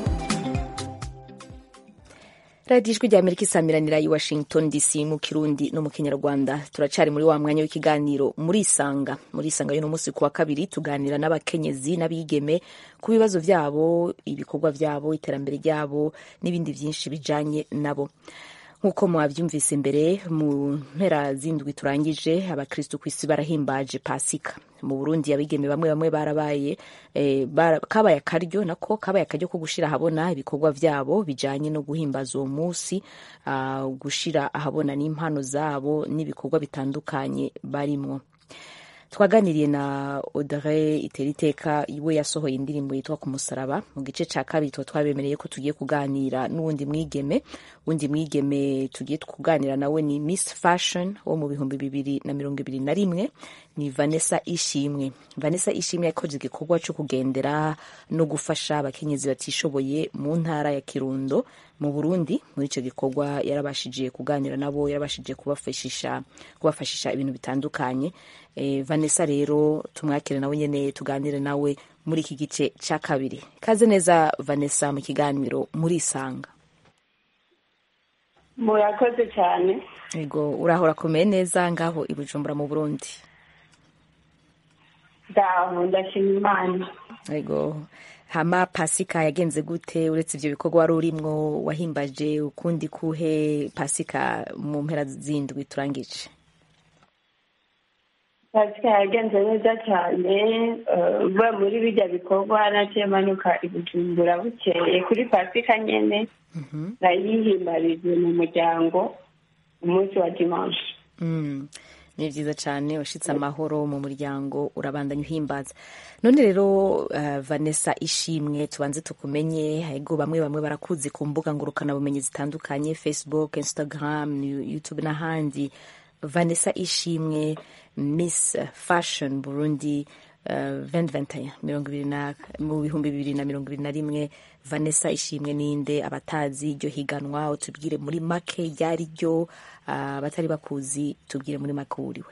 radiyo ijwi rya amerika isamiranira i washington dc mu kirundi no mu kinyarwanda turacari muri wa mwanya w'ikiganiro murisanga murisanga y'uno munsi ku wa kabiri tuganira n'abakenyezi n'abigeme ku bibazo byabo ibikorwa byabo iterambere ryabo n'ibindi byinshi bijanye nabo nk'uko mwabyumvise imbere mu mpera z'indwi turangije abakristu ku isi barahimbaje pasika mu burundi abigeme bamwe bamwe barabaye eh, bara, kabaye akaryo nako kabaye akaryo ko gushira ahabona ibikorwa vyabo bijanye no guhimbaza uwo munsi uh, gushira ahabona n'impano zabo n'ibikorwa bitandukanye barimwo twaganiriye na Audrey Iteriteka we yasohoye indirimbo yitwa ku musaraba mu gice cya kabiri tuba twabemereye ko tugiye kuganira n'uwundi mwigeme wundi mwigeme tugiye kuganira nawe ni Miss Fashion wo mu bihumbi bibiri na mirongo ibiri na rimwe ni Vanessa Ishimwe Vanessa Ishimwe yakoze igikorwa cyo kugendera no gufasha abakenyezi batishoboye mu ntara ya Kirundo mu Burundi muri icyo gikorwa yarabashije kuganira nabo yarabashije kubafashisha kubafashisha ibintu bitandukanye eh, Vanessa rero tumwakire nawe nyene tuganire nawe muri iki gice cya kabiri kaze neza Vanessa mu kiganiro murisanga murakoze cyane ego uraho urakomeye neza ngaho i Bujumbura mu Burundi ndaho ndashima imana ego hama pasika yagenze gute uretse ivyo bikorwa wari urimwo wahimbaje ukundi kuhe pasika mu mpera zindwi turangije pasika yagenze neza cyane eh, uvuye muri bijya bikorwa naciye manuka i bujumbura bukeye kuri pasika nyene nayihimbarije mu muryango umunsi wa dimanche Mm. ni byiza cyane washitse amahoro mu muryango urabandanya uhimbaza none rero uh, vanessa ishimwe tubanze tukumenye hego bamwe bamwe barakuzi ku mbuga ngurukanabumenyi zitandukanye facebook instagram youtube n'ahandi vanessa ishimwe miss fashion burundi uh, 2021 mirongo ibiri na mu bihumbi bibiri na mirongo ibiri na rimwe vanessa ishimwe ninde abatazi iryo higanwa utubwire muri make ryari ryo uh, abatari bakuzi tubwire muri make uwuriwe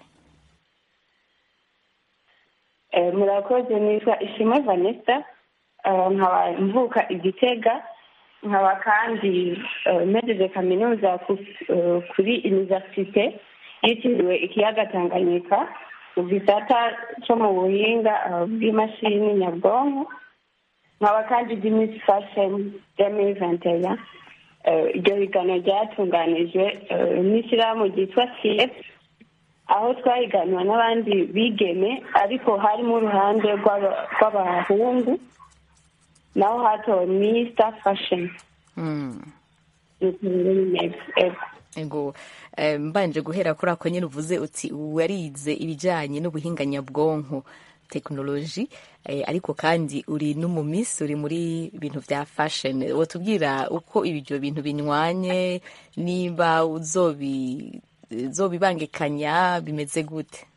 Eh, murakoze nitwa ishimwe vanessa Eh, nkaba mvuka igitega nkaba kandi eh, mpejeje kaminuza ku- eh, kuri universite yitiriwe ikiyaga tanganyika mu gisata cyo mu buhinga eh, bw'imashini nyabwonko nkaba kandi ndi miss fashion demi ventaya iryo higanwa ryatunganijwe eh, n'ishyirahamwe ryitwa cf aho twahiganwa n'abandi bigeme ariko harimo uruhande rw'aba- rw'abahungu naho hatowe mr fashion mm. ni uko rero bimeze ego ego eh, mbanje guhera kuri ako nyine uvuze uti warize ibijyanye n'ubuhinga nyabwonko tekinoloji eh, ariko kandi uri n'umumisi uri muri ibintu bya fashion watubwira uko ibyo bintu binywanye niba uzobi zobibangikanya bimeze gute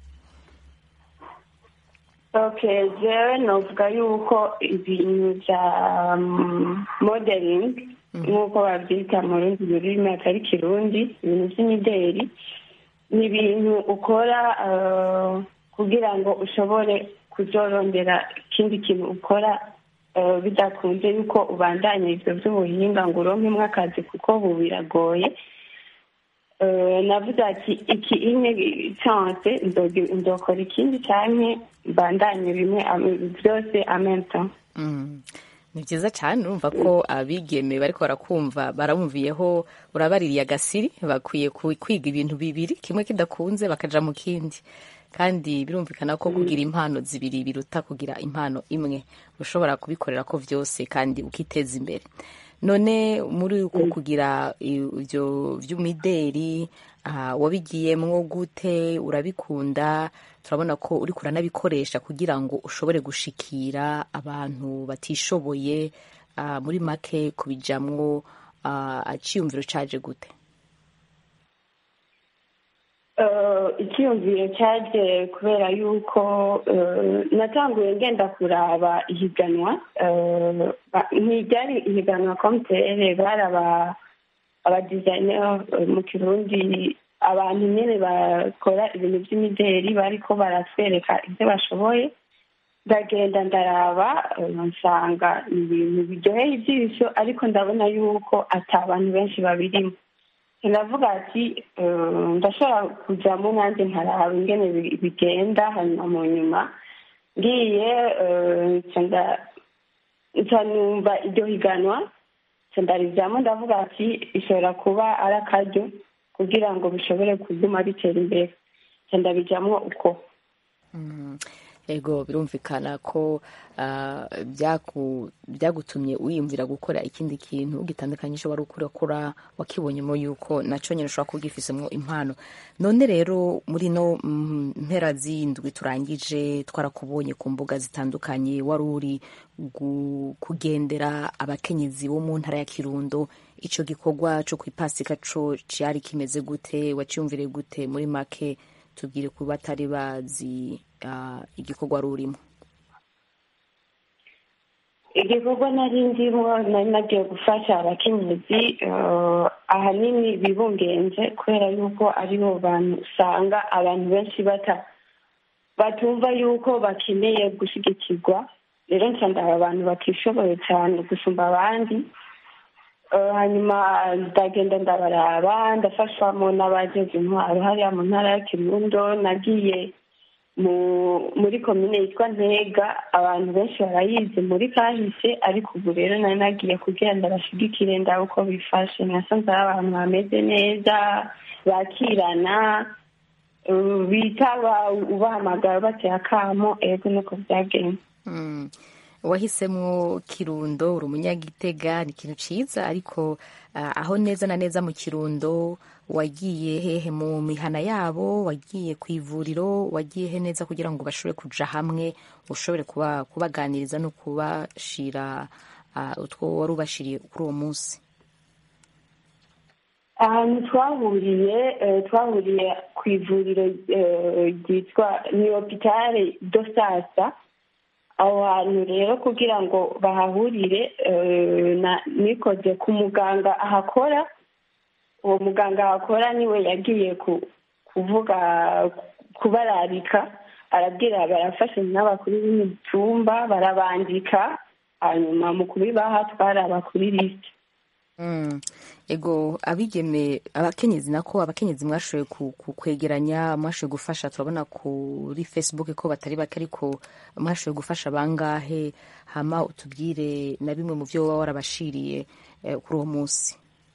okay jewe novuga yuko ibintu bya um, modeling nk'uko babyita mu rundi rurimi atari kirundi ibintu by'imideri ni ibintu ukora eh, kugira ngo ushobore kuzorondera ikindi kintu ukora eh, bidakunze yuko ubandanya ibyo by'ubuhinga ngo uronkemwo akazi kuko ubu biragoye Eh, navuze ati iki imwe chance ndogi- ndokora ikindi canke mbandanye bimwe am- byose amenta Mm. ni byiza cyane urumva ko abigeme bariko barakumva barabumviyeho urabaririye agasiri bakwiye ku- kwiga ibintu bibiri kimwe kidakunze bakaja mu kindi kandi birumvikana ko kugira impano zibiri biruta kugira impano imwe ushobora kubikorera ko vyose kandi ukiteza imbere none muri uko kugira ibyo by'umideri ah, wabigiyemwo gute urabikunda turabona ko uri kuranabikoresha kugira ngo ushobore gushikira abantu batishoboye ah, muri make kubijamwo ah, aciyumviro caje gute Eh, icyiyumviro cyaje kubera yuko eh, natanguye ngenda kuraba ihiganwa eh, ba- ntiryari ihiganwa komutere bari aba abadizayineri mu kirundi abantu nyine bakora ibintu by'imideri bariko baratwereka ibyo bashoboye ndagenda ndaraba eh, nsanga ni ibintu biryoheye ijisho ariko ndabona yuko ata bantu benshi babirimo ndavuga ati eh, ndashobora kujyamo nanjye nkaraba ingene bi- bigenda hanyuma mu nyuma ngiye eh, nca nda- nca numva iryo higanwa nca ndarijyamo ndavuga ati ishobora kuba ari akaryo kugira ngo bishobore kuguma bitera imbere nca ndabijyamo uko Mm. ego birumvikana ko ah, byaku- byagutumye wiyumvira gukora ikindi kintu gitandukanye icyo wari ukurakora wakibonyemo yuko nacyo nyine ushobora kuba ugifisemo impano none rero muri no mm, mpera z'indwi turangije twarakubonye ku mbuga zitandukanye wari uri gu- kugendera abakenyezi bo mu ntara ya kirundo icyo gikorwa cyo ku ipasika co cyari kimeze gute wacyumvire gute muri make tubwire ku batari bazi ah, igikorwa wari urimo igikorwa nari ndimo nari nagiye gufasha abakenyezi eh, ahanini bibungenze kubera yuko aribo bantu usanga abantu benshi bata batumva yuko bakeneye gushyigikirwa rero nsanga abantu batishoboye cyane gusumba abandi Eh, hanyuma ndagenda ndabaraba ndafashwamo n'abageze intwaro hariya mu ntara ya kirundo nagiye mu muri komine yitwa ntega abantu benshi barayizi muri kahise ariko ubu rero nari nagiye kugira ngo bashigikire ndabe uko bifashe nasanze ari abantu bameze neza bakirana eh, bitaba ubahamagara bateye akamo ego niko byagenze Mm. wahisemo kirundo uri umunyagitega ni ikintu ciza ariko ah, aho neza na neza mu kirundo wagiye hehe mu mihana yabo wagiye ku ivuriro wagiye he neza kugira ngo bashobore kuja hamwe ushobore kuba kubaganiriza no kubashira ah, utwo wari ubashiriye kuri uwo munsi ahantu twahuriye eh, twahuriye ku ivuriro eh, ryitwa ni hopitale do sasa aho hantu rero kugira ngo bahahurire eh, na- nikoze ku muganga ahakora uwo muganga ahakora niwe yagiye ku- kuvuga kubararika arabwira barafashe n'abakuru b'imitumba barabandika hanyuma mu kubibaha twaraba kuri lisite Mm. ego abigeme abakenyezi nako abakenyezi mwashoboye ku- ku- kwegeranya mwashoboye gufasha turabona kuri facebook ko batari bake ariko mwashoboye gufasha bangahe hama utubwire na bimwe mu byo waba warabashiriye eh, kuri uwo munsi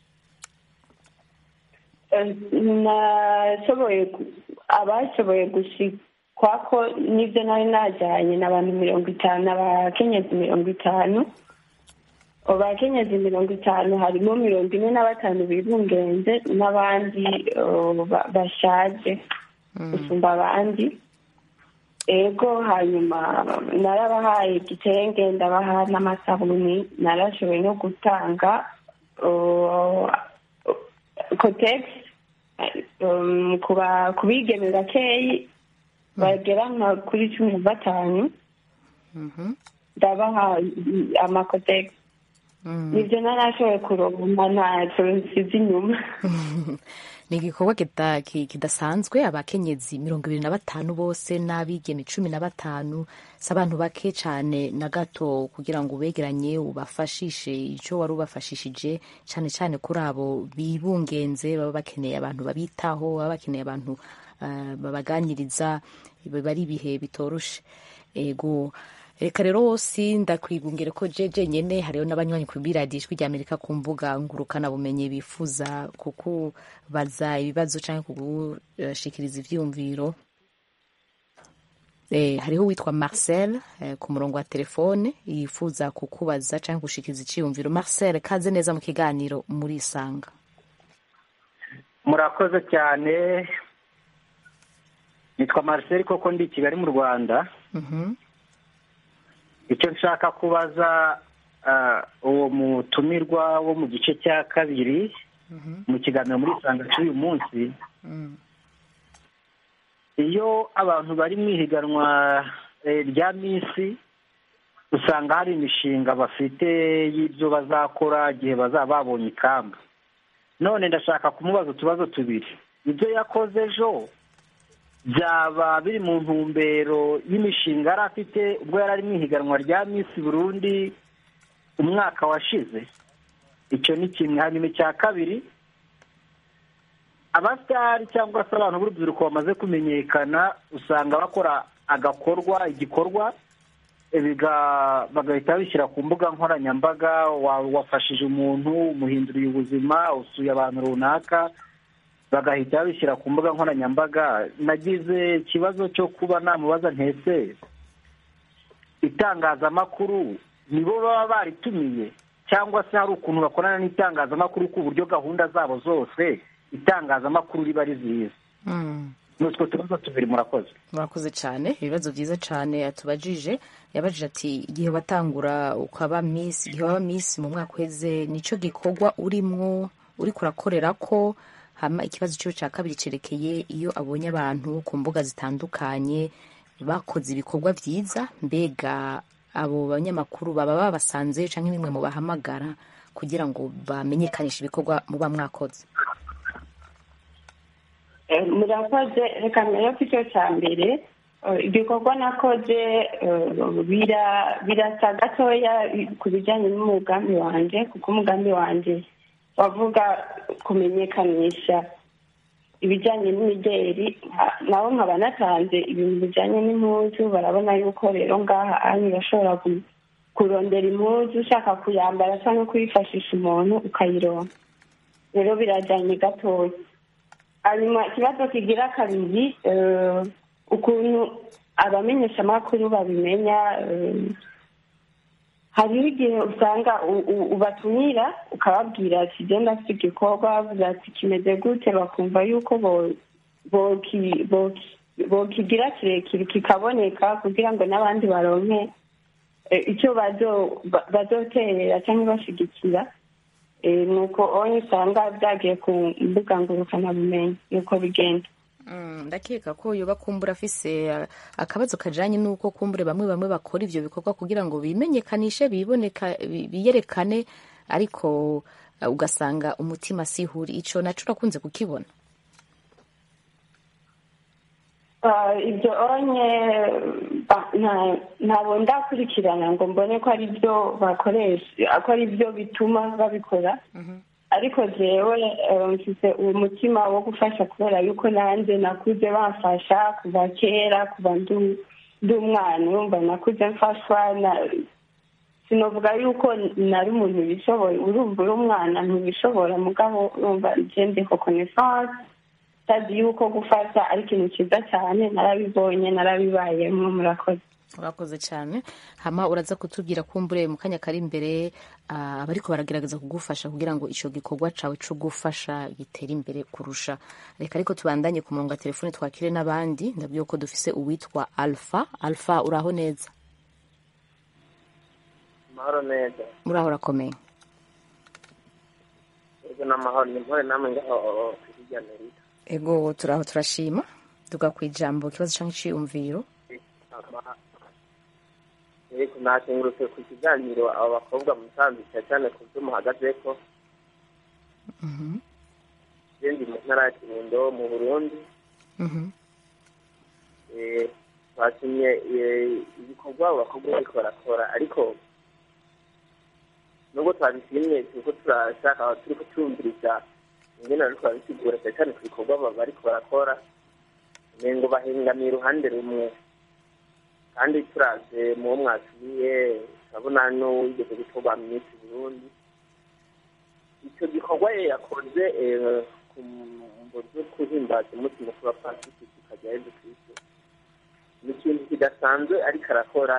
Eh, nashoboye gu- abashoboye gushikwako n'ibyo nari najyanye ni abantu mirongo itanu abakenyezi mirongo itanu abo bakenyezi mirongo itanu harimo mirongo ine na batanu bibungenze n'abandi eh, ba- bashaje gusumba abandi ego hanyuma narabahaye igitenge ndabaha n'amasabuni narashoboye no gutanga uh, kotegisi um, kuba kubigeme bakeyi bagera nka kuri cumi na batanu ndabaha mm, amakotegisi nibyo narashoboye kuronka ntacyo nsize inyuma ni igikorwa kita- ki- kidasanzwe abakenyezi mirongo ibiri na batanu bose n'abigeme cumi na batanu si abantu bake cyane na gato kugira ngo ubegeranye ubafashishe icyo wari ubafashishije cyane cyane kuri abo bibungenze baba bakeneye abantu babitaho baba bakeneye abantu ah, babaganiriza biba ari ibihe bitoroshe ego reka rero wose ndakwibungire ko jeje nyene hariho n'abanywanyi kuri radiyo ijwi rya amerika ku mbuga ngurukana bumenyi bifuza kukubaza ibibazo cyangwa kugushikiriza ivyumviro Eh, hariho uwitwa marcel eh, ku murongo wa telefone yifuza kukubaza cyangwa gushikiriza iciyumviro marcel kaze neza mu kiganiro muri isanga murakoze cyane nitwa marcel koko ndi i kigali mu rwanda Mhm. icyo nshaka kubaza ah, uwo mutumirwa wo mu gice cya kabiri mu kiganiro muri isanga cy'uyu munsi iyo abantu bari mu ihiganwa eh, rya minsi usanga hari imishinga bafite y'ibyo bazakora igihe bazaba babonye ikamba none ndashaka kumubaza utubazo tubiri ibyo yakoze ejo byaba biri mu ntumbero y'imishinga yari afite ubwo yari ari mu ihiganwa rya minsi burundi umwaka washize icyo ni kimwe hanyuma icya kabiri abasitari cyangwa se abantu b'urubyiruko bamaze kumenyekana usanga bakora agakorwa igikorwa eh, biga- bagahita babishyira ku mbuga nkoranyambaga wa- wafashije umuntu umuhinduriye ubuzima usuye abantu runaka bagahita babishyira ku mbuga nkoranyambaga nagize ikibazo cyo kuba namubaza ntese itangazamakuru nibo baba baritumiye cyangwa se hari ukuntu bakorana n'itangazamakuru ku buryo gahunda zabo zose itangazamakuru riba rizizi Mm. ni utwo tubazo tubiri murakoze murakoze cyane ibibazo byiza cyane atubajije yabajije ati igihe watangura ukaba miss igihe waba miss mu mwaka uheze nicyo gikorwa urimwo uri kurakorera ko hama ikibazo cyo cya kabiri cyerekeye iyo abonye abantu ku mbuga zitandukanye bakoze ibikorwa byiza mbega abo banyamakuru baba babasanze cyangwa bimwe mu bahamagara kugira ngo bamenyekanishe ibikorwa muba mwakoze Eh, murakoze reka mbere ko icyo cya mbere eh, igikorwa nakoze eh, bira- birasa gatoya ku bijyanye n'umugambi wanjye kuko umugambi wanjye wavuga kumenyekanisha ibijyanye n'imideri nka- naho nkaba natanze ibintu bijyanye n'impuzu barabona yuko rero ngaha anyu urashobora ku- kurondera impuzu ushaka kuyambara cyangwa kuyifashisha umuntu ukayironka rero birajyanye gatoya hanyuma ikibazo kigira kabiri eh, ukuntu abamenyeshamakuru babimenya eh, hariho igihe usanga u- u- ubatumira ukababwira ati genda afite igikorwa bavuze ati kimeze gute bakumva yuko bo- boki- boki- bokigira kirekire kikaboneka kugira ngo n'abandi baronke eh, icyo bazo- ba- bazoterera cyangwa bashigikira Eh, nuko onye usanga byagiye ku mbuga ngurukanabumenyi nuko bigenda Mm, ndakeka ko yoba kumbura afise uh, akabazo kajanye n'uko kumbure bamwe bamwe bakora ivyo bikorwa kugira ngo bimenyekanishe biboneka bi- biyerekane ariko uh, ugasanga umutima sihuri ico naco urakunze kukibona Ah, ibyo onye ba- nta- ntabwo ndakurikirana ngo mbone ko ari byo bakoresha ko ari byo bituma babikora ariko jewe eh, mfise uwo mutima wo gufasha kubera yuko nanjye nakuze bamfasha kuva kera kuva ndu- ndi umwana urumva nakuze mfashwa na- sinovuga yuko nari umuntu bishoboye urumva uri umwana ntubishobora mugabo urumva je ndiho connaissance tazi yuko gufasha ari ikintu cyiza cyane narabibonye narabibayemo murakoze urakoze cyane hama uraza kutubwira kumbure mu kanya kari imbere uh, abariko baragerageza kugufasha kugira ngo ico gikorwa cawe co gufasha gitere imbere kurusha reka ariko tubandanye ku murongo wa telefone twakire n'abandi ndabwiye ko dufise uwitwa alpha alpha uraho neza amahoro neza uraho urakomeye ego n'amahoro ni mpore namwe ngaho hirya amerika ego turaho turashima duga ku ijambo ikibazo canke iciyumviro ariko nakengurutse ku kiganiro abo bakobwa mutambika cyane ku byo muhagazeko je ndi mu ntara ya kirundo mu burundi Eh, twatumye eh, ibikorwa abo bakobwa bariko barakora ariko nubwo twabishimye turiko turashaka turiko turumviriza ingene bariko barabisigura cyane cyane ku bikorwa baba bariko barakora umengo bahengamiye uruhande rumwe kandi turaze mu wo mwasubiye turabona n'uwigeze gutorwa minisitiri burundi icyo gikorwa ye yakoze eh, ku mbo zo guhimbaza umunsi mukuru wa pasifiki kikajya yezu kristo ni ikintu kidasanzwe ariko arakora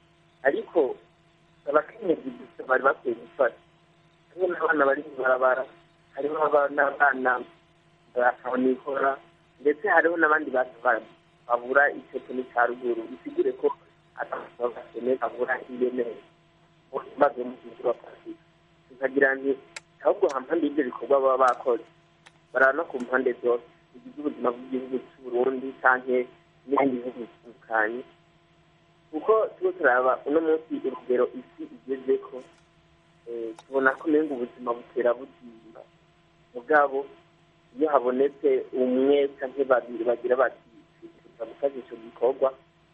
ariko abakenyezi gusa bari bakwiye gufata hariho n'abana bari mu barabara hariho aba- n'abana bakabonikora ndetse hariho n'abandi bantu ba- babura icyo kintu cya ruguru bisigure ko atakene babura ingenere maze umunsi mukuru wa pasifiki tukagira nti ahubwo hampande y'ibyo bikorwa baba bakoze baraba no ku mpande zose bigize ubuzima bw'igihugu cy'uburundi canke n'ibindi bihugu bitandukanye kuko tuba turaba uno munsi urugero isi igezeko eh, tubona ko umenga ubuzima butera buzimba mugabo iyo habonetse umwe canke babiri bagira bati twifuza gufasha ico gikorwa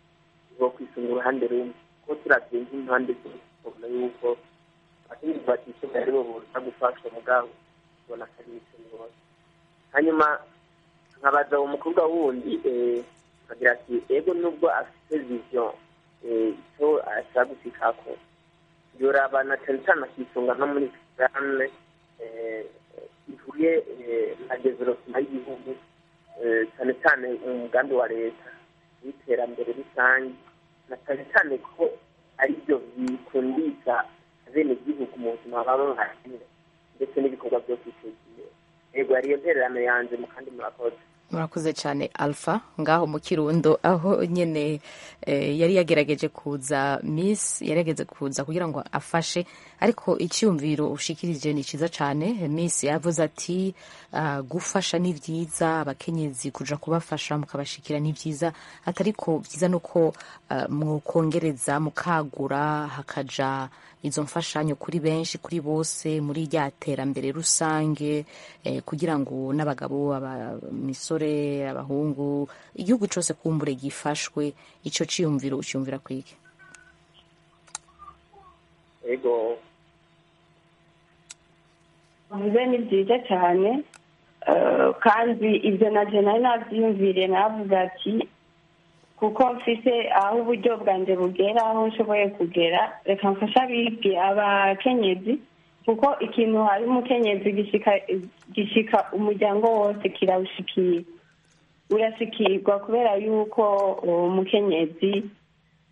bo kwisunga uruhande rumwe kuko turavye nk'impande zose tubona yuko abakenyezi batishoboye aribo boza gufashwa mugabo tubona ko ari ibintu bose hanyuma nkabaza uwo mukobwa wundi eh, akagira ati ego nubwo afite vision eh, icyo ashaka gushikako yorabana cyane cyane akisunga no muri programme eh, ihuye eh, na development y'igihugu eh, cyane cyane umugambi wa leta w'iterambere rusange na cyane cyane ko ari byo bikundisha bene igihugu mu buzima baba bahakenera ndetse n'ibikorwa byo kwiteza imbere yego ariyo ntererano yanjye mu kandi murakoze murakoze cyane alpha ngaho mu kirundo aho nyine eh, yari yagerageje kuza miss yarageze kuza kugira ngo afashe ariko icyumviro ushikirije ni cyiza cyane miss yavuze ati uh, gufasha ni byiza abakenyezi kuja kubafasha mukabashikira ni byiza atariko byiza nuko uh, mwokongereza mukagura hakaja izo mfashanyo kuri benshi kuri bose muri rya terambere rusange eh, kugira ngo n'abagabo abamisore abahungu igihugu cyose kumbure gifashwe ico ciyumviro ucyumvira kwiki ego bivuze ni byiza cyane eh, kandi ibyo na je nari nabyiyumviriye navuga ati kuko mfise aho uburyo bwanjye bugera aho nshoboye kugera reka mfashe abibwe abakenyezi kuko ikintu hari umukenyezi gishika gishika umuryango wose kirawushikira urashikirwa kubera yuko uwo mukenyezi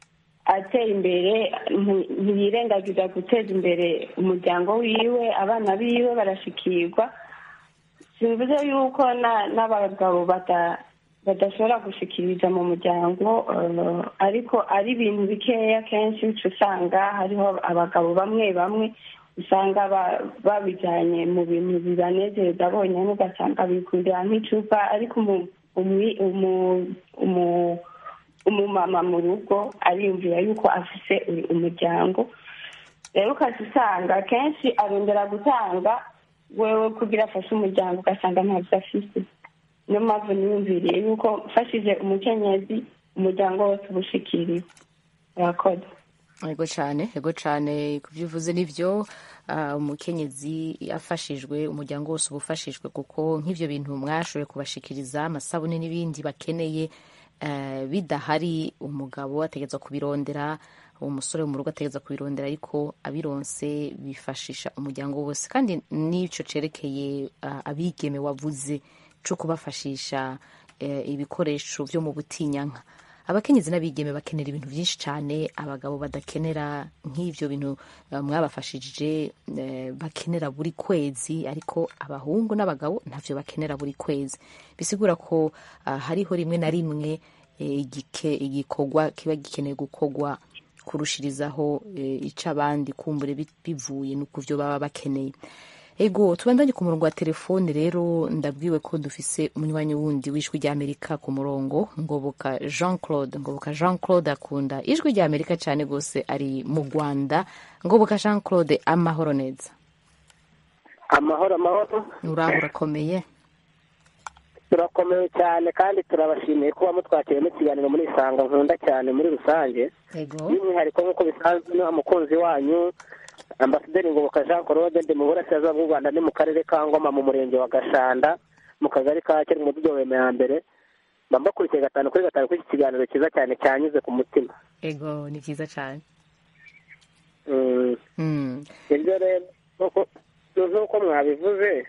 ateye imbere nti- ntiyirengagiza guteza imbere umuryango wiwe abana biwe barashikirwa simvuze yuko na- n'abagabo bata- badashobora gushikiriza mu muryango eh, ariko ari ibintu bikeya kenshi uca usanga hariho abagabo bamwe bamwe usanga ba- babijyanye mu bintu bibanezereza bonyine ugasanga bikundira nk'icupa ariko umu- umwi- umu- umu- umumama mu rugo ariyumvira yuko afise u- umuryango rero ukaza usanga kenshi arondera gutanga wewe kugira afashe umuryango ugasanga ntabyo afise niyo mpamvu niyumviriye yuko mfashije umukenyezi umuryango wose uba ushikiriwe urakoze yego cyane yego cyane ku byo uvuze nibyo ah, umukenyezi afashijwe umuryango wose uba ufashijwe kuko nk'ibyo bintu mwashoboye kubashikiriza amasabune n'ibindi bakeneye eh, bidahari umugabo ategereza kubirondera umusore wo mu rugo ategereza kubirondera ariko abironse bifashisha umuryango wose kandi n'icyo cerekeye ah, abigeme wavuze cyo kubafashisha eh, ibikoresho byo mu butinyanka abakenyezi n'abigeme bakenera ibintu byinshi cyane abagabo badakenera nk'ibyo bintu eh, mwabafashije eh, bakenera buri kwezi ariko abahungu n'abagabo ntavyo bakenera buri kwezi bisigura ko ah, hariho rimwe na rimwe eh, igike- igikorwa kiba gikeneye gukorwa kurushirizaho eh, ico abandi kumbure bi- bivuye no ku vyo baba bakeneye ego tubandanye ku murongo wa telefone rero ndabwiwe ko dufise umunywanyi wundi w'ijwi rya amerika ku murongo ngoboka jean claude ngoboka jean claude akunda ijwi rya amerika cyane rwose ari mu rwanda ngoboka jean claude amahoro neza amahoro amahoro uraho urakomeye turakomeye cyane kandi turabashimiye kuba mutwakiriye n'ikiganiro muri isanga nkunda cyane muri rusange ego by'umwihariko nk'uko bisanzwe ni umukunzi wanyu ambasaderi ngoboka jean claude ndi mu burasirazuba bw'u rwanda ni mu karere ka ngoma mu murenge wa gashanda mu kagari ka kera mu mudugudu wa mbere mba mbakurikiye gatanu kuri gatanu kuri iki kiganiro cyiza cyane cyanyuze ku mutima ego ni byiza cyane Mm. Mm. ibyo rero nk'uko- nk'uko mwabivuze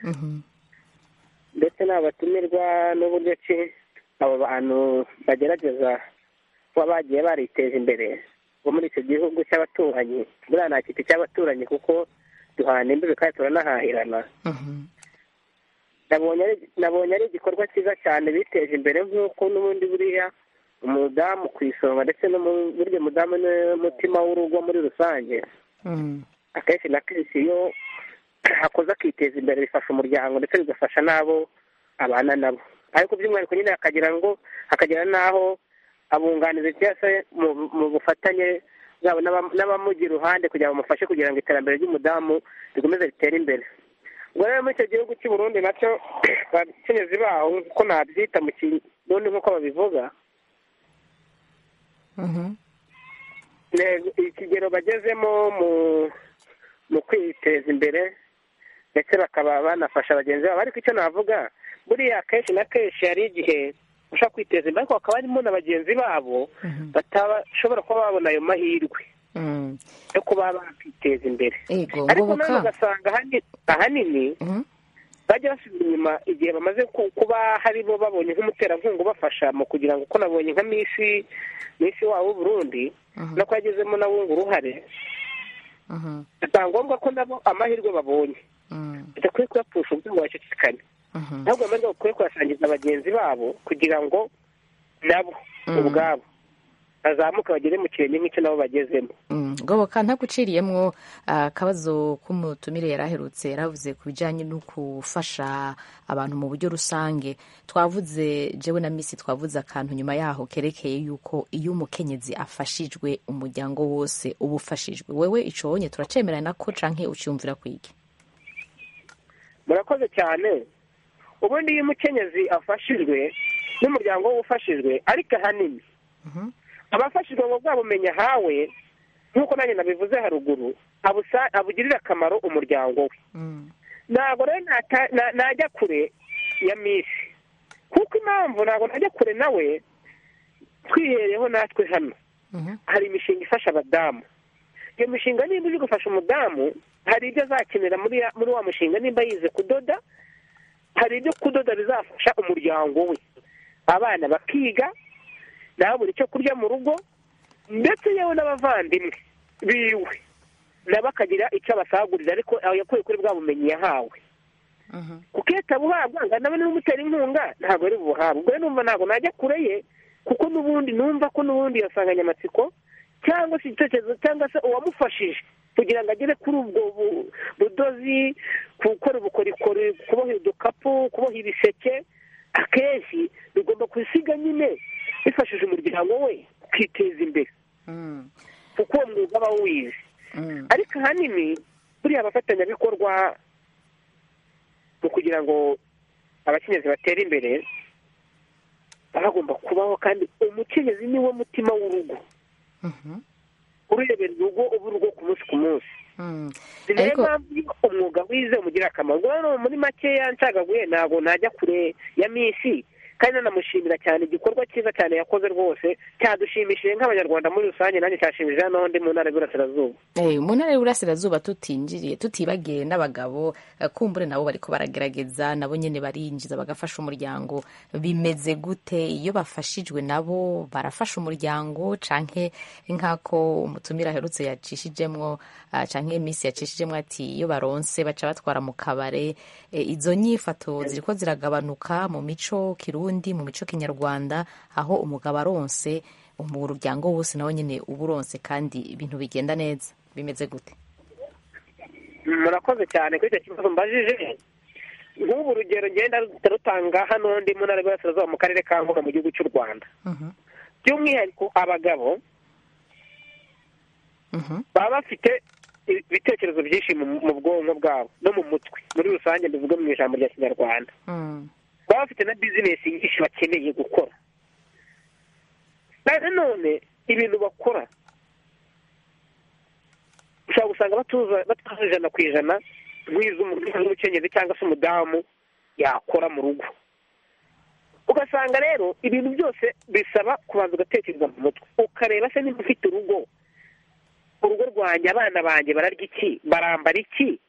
ndetse n'abatumirwa n'uburyo ki abo bantu bagerageza kuba bagiye bariteje imbere bo muri icyo gihugu cy'abaturanyi buriya nta kiti cy'abaturanyi kuko duhana imbibi kandi turanahahirana nabonye ari nabonye ari igikorwa cyiza cyane biteje imbere nk'uko n'ubundi buriya umudamu ku isonga ndetse no mu buryo umudamu n'umutima w'urugo muri rusange akenshi na kenshi iyo akoze akiteza imbere bifasha umuryango ndetse bigafasha n'abo abana nabo ariko by'umwihariko nyine hakagira ngo hakagira n'aho abunganizi cyangwa se mu- mu bufatanye bwabo n'aba- n'abamugira iruhande kugira ngo bamufashe kugira ngo iterambere ry'umudamu rikomeze ritere imbere ubwo rero muri icyo gihugu cy'u Burundi nacyo abakenyezi baho nk'uko nabyita mu kirundi nk'uko babivuga Ntego- ikigero bagezemo mu mu kwiteza imbere ndetse bakaba banafasha bagenzi babo ariko icyo navuga buriya kenshi na kenshi hari igihe ushobora kwiteza imbere ariko hakaba harimo na bagenzi babo batashobora kuba babona ayo mahirwe yo kuba bakiteza imbere ego ariko ngoboka nawe ugasanga ahani- ahanini bajya basubira inyuma igihe bamaze ku- kuba hari bo babonye nk'umuterankunga ubafasha mu kugira ngo uko nabonye nka misi misi wabo w'uburundi no ko yagezemo nabo ngo uruhare bitanga ngombwa ko nabo amahirwe babonye bidakwiye kuyapfusha ubwo ngo bacecekane ahubwo amahirwe bakwiye kuyasangiza bagenzi babo kugira ngo nabo ubwabo bazamuke bagere mu kirenge nk'icyo nabo bagezemo Mm, ngoboka ntaguciriyemwo akabazo k'umutumire yari aherutse yaravuze ku bijyanye no gufasha abantu mu buryo rusange twavuze jewe na misi twavuze akantu nyuma yaho kerekeye yuko iyo umukenyezi afashijwe umuryango wose uba ufashijwe wewe ico wonye turacemerana ko canke ucyumvira kwiki murakoze cyane ubundi iyo umukenyezi afashijwe n'umuryango we ufashijwe ariko ahanini abafashijwe ngo bwa bumenyi ahawe nk'uko nanjye nabivuze haruguru abusa- abugirira akamaro umuryango we ntabwo rero nata- na- najya kure ya misi kuko impamvu ntabwo najya kure nawe twihereyeho natwe hano hari imishinga ifasha abadamu iyo mishinga nimba iri gufasha umudamu hari ibyo azakenera muri ya- muri wa mushinga nimba yize kudoda hari ibyo kudoda bizafasha umuryango we abana bakiga nawe buri icyo kurya mu rugo ndetse yewe n'abavandimwe biwe nabo akagira icyo abasagurira ariko yakuye kuri bwa bumenyi yahawe kuko iyo atabuhabwa ngo nawe n'umutera inkunga ntabwo ari bubuhabwe ubwo rero numva ntabwo najya kure ye kuko n'ubundi numva ko n'ubundi iyo nsanganyamatsiko cyangwa se igitekerezo cyangwa se uwamufashije kugira ngo agere kuri ubwo bu- budozi gukora ubukorikori kuboha udukapu kuboha ibiseke akenshi bigomba gusiga nyine bifashije umuryango we ukiteza imbere kuko uwo mwuga aba wize ariko ahanini buriya abafatanyabikorwa mu kugira ngo abakenyezi batere imbere baba bagomba kubaho kandi umukenyezi ni wo mutima w'urugo urebera urugo uba urugo ku munsi ku munsi ni nayo Ariko- mpamvu iyo umwuga wize umugirira akamaro ubwo rero muri makeya ncagaguye ntabwo najya kure ya minsi kandi nanamushimira cyane igikorwa cyiza cyane yakoze rwose cyadushimishije nk'abanyarwanda muri rusange nanjye cyashimishije hano ndi mu ntara y'Iburasirazuba Eh, mu ntara y'uburasirazuba tutinjiriye tutibagiye n'abagabo eh, kumbure nabo bariko baragerageza nabo nyene barinjiza bagafasha umuryango bimeze gute iyo bafashijwe nabo barafasha umuryango canke nk'ako umutumira aherutse yacishijemwo ah, canke iminsi yacishijemwo ati iyo baronse baca batwara mu kabare Eh, izo nyifato ziriko ziragabanuka mu mico kirundi mu mico kinyarwanda aho umugabo aronse umuryango wose nawe nyene uba uronse kandi ibintu bigenda neza bimeze gute murakoze cyane kuri icyo kibazo mbajije nk'ubu urugero ngenda rutanga hano ndi mu ntara y'Iburasirazuba mu karere ka Ngoga mu gihugu cy'u Rwanda by'umwihariko abagabo baba bafite ibitekerezo byinshi mu mu bwonko bwabo no mu mutwe muri rusange mbivuge mu ijambo rya kinyarwanda baba bafite na bizinesi nyinshi bakeneye gukora na none ibintu bakora ushobora gusanga batuza batuza ijana ku ijana nk'iz'umukenyezi cyangwa se umudamu yakora mu rugo ugasanga rero ibintu byose bisaba kubanza ugatekereza mu mutwe ukareba se niba ufite urugo urugo rwanjye abana banjye bararya iki barambara iki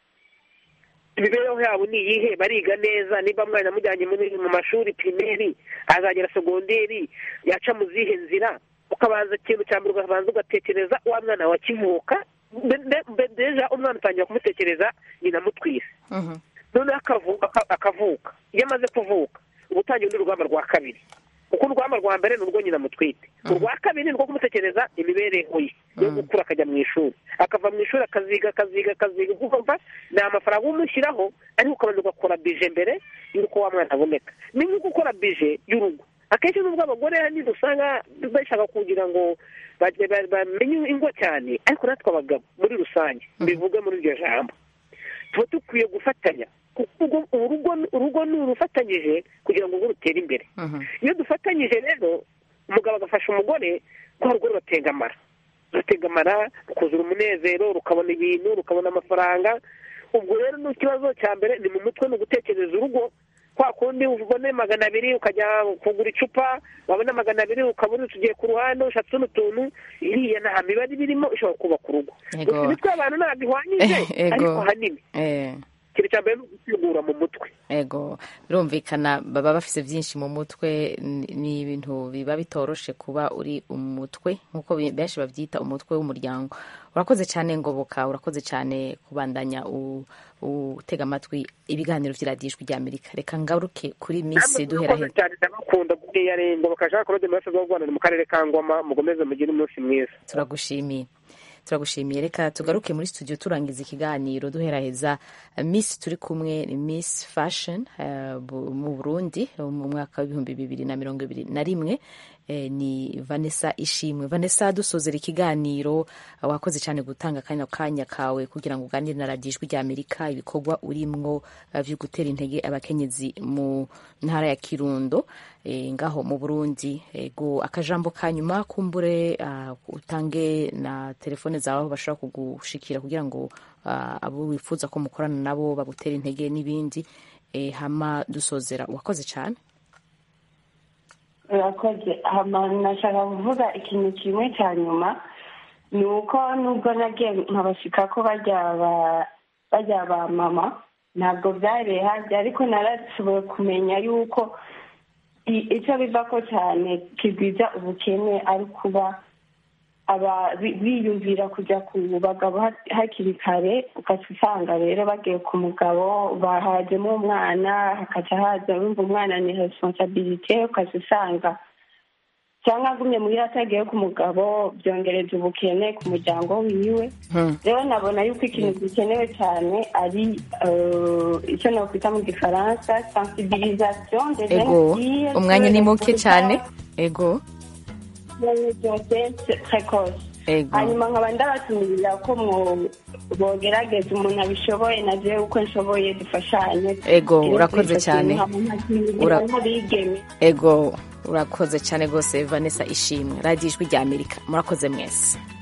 imibereho yabo ni iyihe bariga neza niba mwana amujyanye muri- mu mashuri pirimeri azagera segonderi yaca mu zihe nzira ukabanza ikintu cya mbere ukabanza ugatekereza wa mwana wawe akivuka Mbe- mbe- mbe- deja umwana utangira kumutekereza nyina amutwise noneho akavuka akavuka iyo amaze kuvuka uba utangiye urundi rugamba rwa kabiri kuko urugamba rwa mbere ni urwo nyina mutwite urwa kabiri ni urwo kumutekereza imibereho ye yo gukura akajya mu ishuri akava mu ishuri akaziga akaziga akaziga ukumva ni amafaranga umushyiraho ariko ukabanza ugakora bije mbere y'uko wa mwana aboneka ni nko gukora bije y'urugo akenshi nubwo abagore hanini usanga bashaka kugira ngo ba- ba- bamenye ingo cyane ariko natwe abagabo muri rusange mbivuge muri iryo jambo tuba dukwiye gufatanya kuko urugo- urugo urugo ni urufatanyije kugira ngo urugo rutere imbere iyo dufatanyije rero umugabo agafasha umugore rwa rugo ruratengamara ruratengamara rukuzura umunezero rukabona ibintu rukabona amafaranga ubwo rero ni ikibazo cya mbere ni mu mutwe ni ugutekereza urugo kwa kundi ubone magana abiri ukajya kugura icupa wabona magana abiri ukabona tugiye ku ruhande ushatse utundi tuntu iriya nta mibare ibirimo ishobora kubaka urugo Yego. gusa imitwe y'abantu ntabwo ihwanyije Ego. ariko ahanini Eh, ikintu cya mbere ni ugusigura mu mutwe ego birumvikana baba bafise byinshi mu mutwe ni- ni ibintu biba bitoroshe kuba uri umutwe nk'uko bi- benshi babyita umutwe w'umuryango urakoze cyane ngoboka urakoze cyane kubandanya u- utega amatwi ibiganiro by'iradiyo ijwi ry'amerika reka ngaruke kuri misi duhera murakoze cyane ndabakunda buriya rengo bakashaka kurode mu burasirazuba bw'u Rwanda ni mu karere ka ngoma mukomeze mugire umunsi mwiza turagushimiye turagushimiye reka tugaruke muri studio turangiza ikiganiro duheraheza miss turi kumwe ni miss fashion eh, bu- mu burundi eh, mu mwaka w'ibihumbi bibiri na mirongo ibiri na rimwe eh, ni vanessa ishimwe vanessa dusozera ikiganiro eh, wakoze cyane gutanga kanya kanya kawe kugira ngo uganire na radiyo ijwi ry'amerika ibikorwa urimwo eh, vyo gutera intege abakenyezi mu ntara ya kirundo eh, ngaho mu burundi ego akajambo ka nyuma kumbure ah, utange na telefone zawe aho bashobora kugushikira kugira ngo ah, abo wifuza ko mukorana nabo bagutera intege n'ibindi eh, hama dusozera wakoze cyane urakoze hama nashaka kuvuga ikintu kimwe cya nyuma ni uko nubwo nagiye nkabashika ko bajya ba- bajya ba mama ntabwo byabereye hanze ariko narashoboye kumenya yuko i- icyo biva ko cyane kigwiza ubukene ari kuba aba bi- biyumvira kujya ku bagabo ha- hakiri kare ugaca usanga rero bagiye ku mugabo bahajemo umwana hakaca haza wumva umwana ni responsabilite ugaca usanga cyangwa agumye muri atagiye ku mugabo byongereza ubukene ku muryango wiwe Hmm. rero nabona yuko ikintu gikenewe cyane ari eh, icyo nakwita mu gifaransa sensibilisation des jeunes ego filles umwanya sur ni les muke cyane ego grossesse précoce ego hanyuma nkaba ndabatumirira ko mwo- bogerageza umuntu abishoboye na jewe uko nshoboye dufashanye Ego, Tugire urakoze kuri icyo cyane. kintu, hama nkakingirira Ura- n'abigeme ego urakoze cyane rwose vanessa ishimwe radiyo ijwi rya amerika murakoze mwese